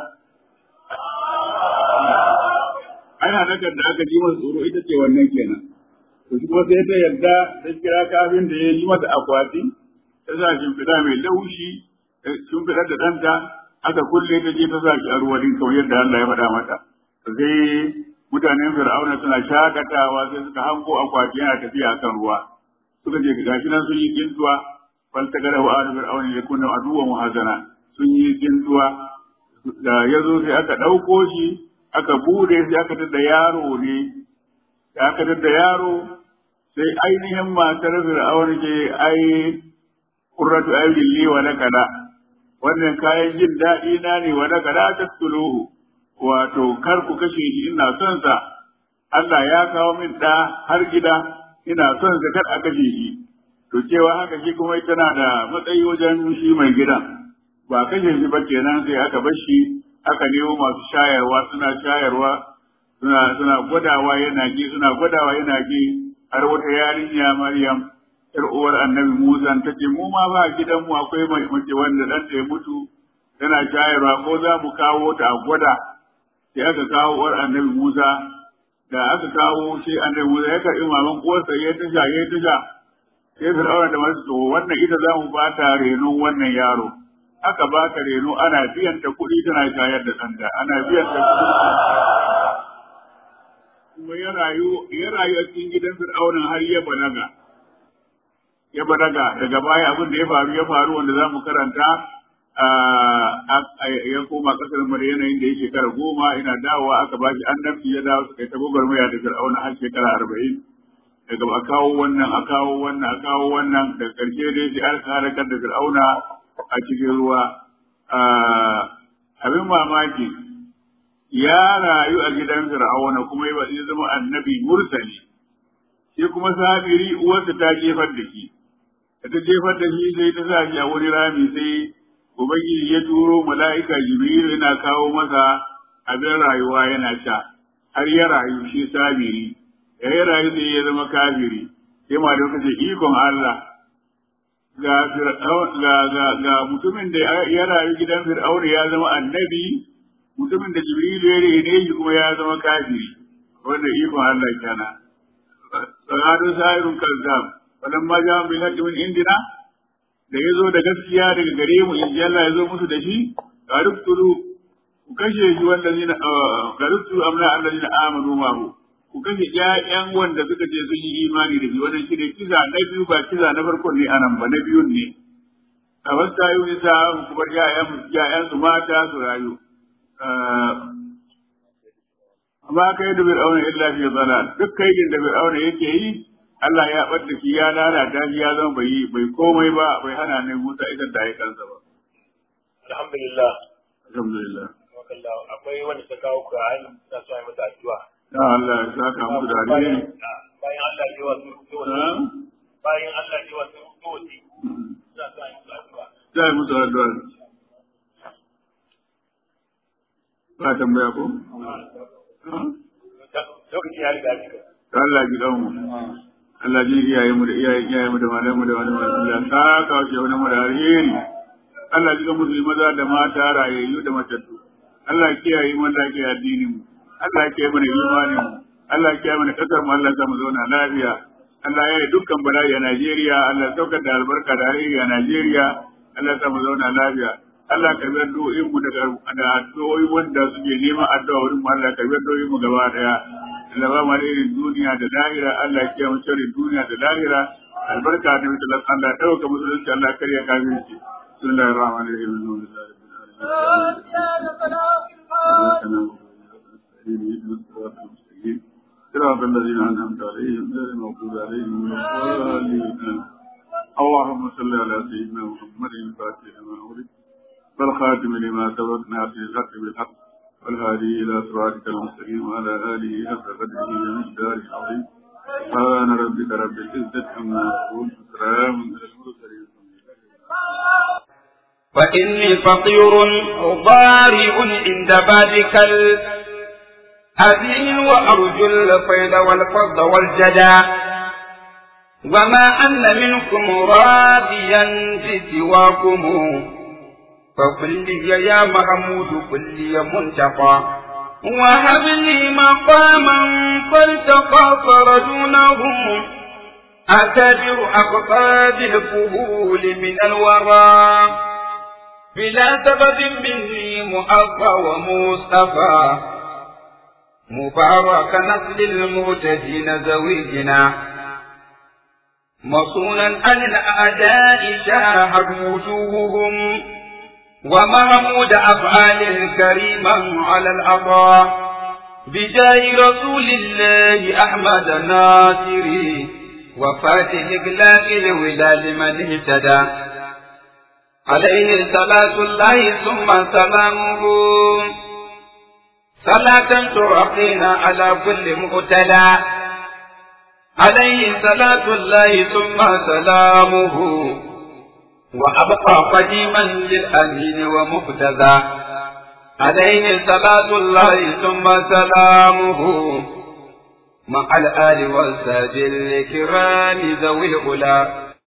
ai halakar da aka ji masa tsoro ita ce wannan kenan to shi kuma sai ta yarda ta kira kafin da ya yi mata akwati ta sa shimfiɗa mai laushi shimfiɗar da ɗanta aka kulle ta je ta sa shi a ruwa din kamar yadda Allah ya faɗa mata sai mutanen fir'auna suna shakatawa sai suka hango akwati yana tafiya kan ruwa suka je gashi nan sun yi kintuwa fal ta gara wa fir'auna ya kunna aduwa muhazana sun yi kintuwa da ya zo sai aka ɗauko shi aka bude sai aka tada yaro ne da aka tada yaro sai ainihin matar fir'auna ke ai qurratu ayyul li wa lakala wannan kayan jin daɗi na ne wa lakala taqtuluhu wato kar ku kashe shi ina son sa Allah ya kawo min da har gida ina son sa kar a kashe shi to cewa haka shi kuma tana da matsayi wajen shi mai gidan ba kashe shi ba kenan sai aka bar shi aka nemo masu shayarwa suna shayarwa suna suna gwadawa yana ji suna gwadawa yana ji har wata yarinya Maryam yar uwar Annabi Musa ta ce mu ma ba gidanmu akwai mace wanda dan ya mutu tana shayarwa ko za mu kawo ta a gwada sai aka kawo uwar annabi Musa da aka kawo shi annabi Musa ya karɓi maman uwarsa ya tasha ya tasha sai Fir'auna da masu to wannan ita za mu ba ta renon wannan yaro aka ba ta reno ana biyan ta kuɗi tana shayar da ɗanta ana biyan ta kuɗi kuma ya rayu ya rayu a cikin gidan Fir'auna har ya balaga ya balaga daga baya abin da ya faru ya faru wanda za mu karanta ya koma kasar Maryana inda ya shekara goma ina dawowa aka ba shi annabci ya dawo suka yi ta gwagwarmaya da Fir'auna har shekara arba'in daga a kawo wannan a kawo wannan a kawo wannan daga ƙarshe dai sai aka halakar da Fir'auna a cikin ruwa abin mamaki ya rayu a gidan Fir'auna kuma ya zama annabi mursali shi kuma sabiri uwarsa ta jefar da shi ta jefar da shi sai ta sa shi a wani rami sai Ubangiji ya turo mala'ika Jibril yana kawo masa abin rayuwa yana sha, har ya rayu shi sabiri, ya yi rayu sai ya zama kafiri, sai ma da ce ikon Allah. Ga, mutumin da ya rayu gidan Fir'auna ya zama annabi, mutumin da Jibril ya rene shi kuma ya zama kafiri, wanda ikon Allah kana. Sanadun sa'irun kazzab, walamma jama'a bil haqqi min indina da ya zo da gaskiya daga gare mu in Allah ya zo musu da shi garuftulu ku kashe shi wanda zina garuftulu amna allazina amanu ma hu ku kashe ƴaƴan wanda suka ce sun yi imani da shi wannan shi ne kiza na biyu ba kiza na farkon ne anan ba na biyun ne a wasu tayi wani sa ku bar ƴaƴan ƴaƴan su mata su rayu amma kai da fir'auna illa fi dalal duk kaidin da fir'auna yake yi Allah ya ɓadda shi ya lalata shi ya zama bai bai komai ba bai hana ne Musa idan da ya kansa ba. Alhamdulillah. Alhamdulillah. Akwai wanda ta kawo ku a ta so yi mata addu'a. Ya Allah ya saka muku da alheri. Bayan Allah ya wasu dole. Bayan Allah ya wasu dole. Za su yi musu addu'a. Za yi musu addu'a. Ba tambaya ko? Lokaci ya riga ya Allah ji mu. Allah ji iyaye mu da iyayen iyaye mu da malamu mu da wani mai Allah ta kawo shi wani mu da alheri. Allah ji musulmi maza da mata rayayyu da matattu. Allah kiyaye mu Allah kiyaye addinin mu. Allah kiyaye mana imanin mu. Allah ya kiyaye mana kasar mu Allah ya mu zauna lafiya Allah ya yi dukkan bala'i a Najeriya Allah ya saukar da albarka da alheri a Najeriya Allah ya mu zauna lafiya Allah ka biyar addu'o'in mu daga da addu'o'i wanda suke neman addu'a wurin mu Allah ka biyar addu'o'in mu gaba daya Allah ba mu alherin duniya da lahira Allah ya kiyaye mu sharrin duniya da lahira albarka da mutum Allah ya dauka musulunci Allah ya karya kafirci bismillahir rahmanir rahim alhamdulillahi rabbil alamin صراط الذين أنعمت عليهم غير المغضوب عليهم ولا الضالين اللهم صل على سيدنا محمد الفاتح لما أغلق والخاتم لما سبق ناصر الحق بالحق والهادي إلى صراطك المستقيم وعلى آله حق قدره ومقداره العظيم سبحان ربك رب العزة عما يصفون وسلام على المرسلين فإني فقير ضارع عند بابك الأذين وأرجو الفيض والفضل والجدى وما أن منكم راضيا بسواكم فقل لي يا محمود قل لي منتقى وهب لي مقاما فالتقى فرجونهم أتبر أقطاب الفهول من الورى بلا سبب مني مؤفى ومصطفى مبارك نسل المهتدين زويجنا مصونا عن الأعداء شاهد وجوههم ومحمود أفعال كريما على العطاء بجاه رسول الله أحمد الناصري وفاتح إقلاق الوداد من اهتدى عليه صلاة الله ثم سلامه صلاة ترقينا على كل مقتدى عليه صلاة الله ثم سلامه وأبقى قديما للأمين ومهتدى عليه صلاة الله ثم سلامه مع الآل والساد الكرام ذوي الأولى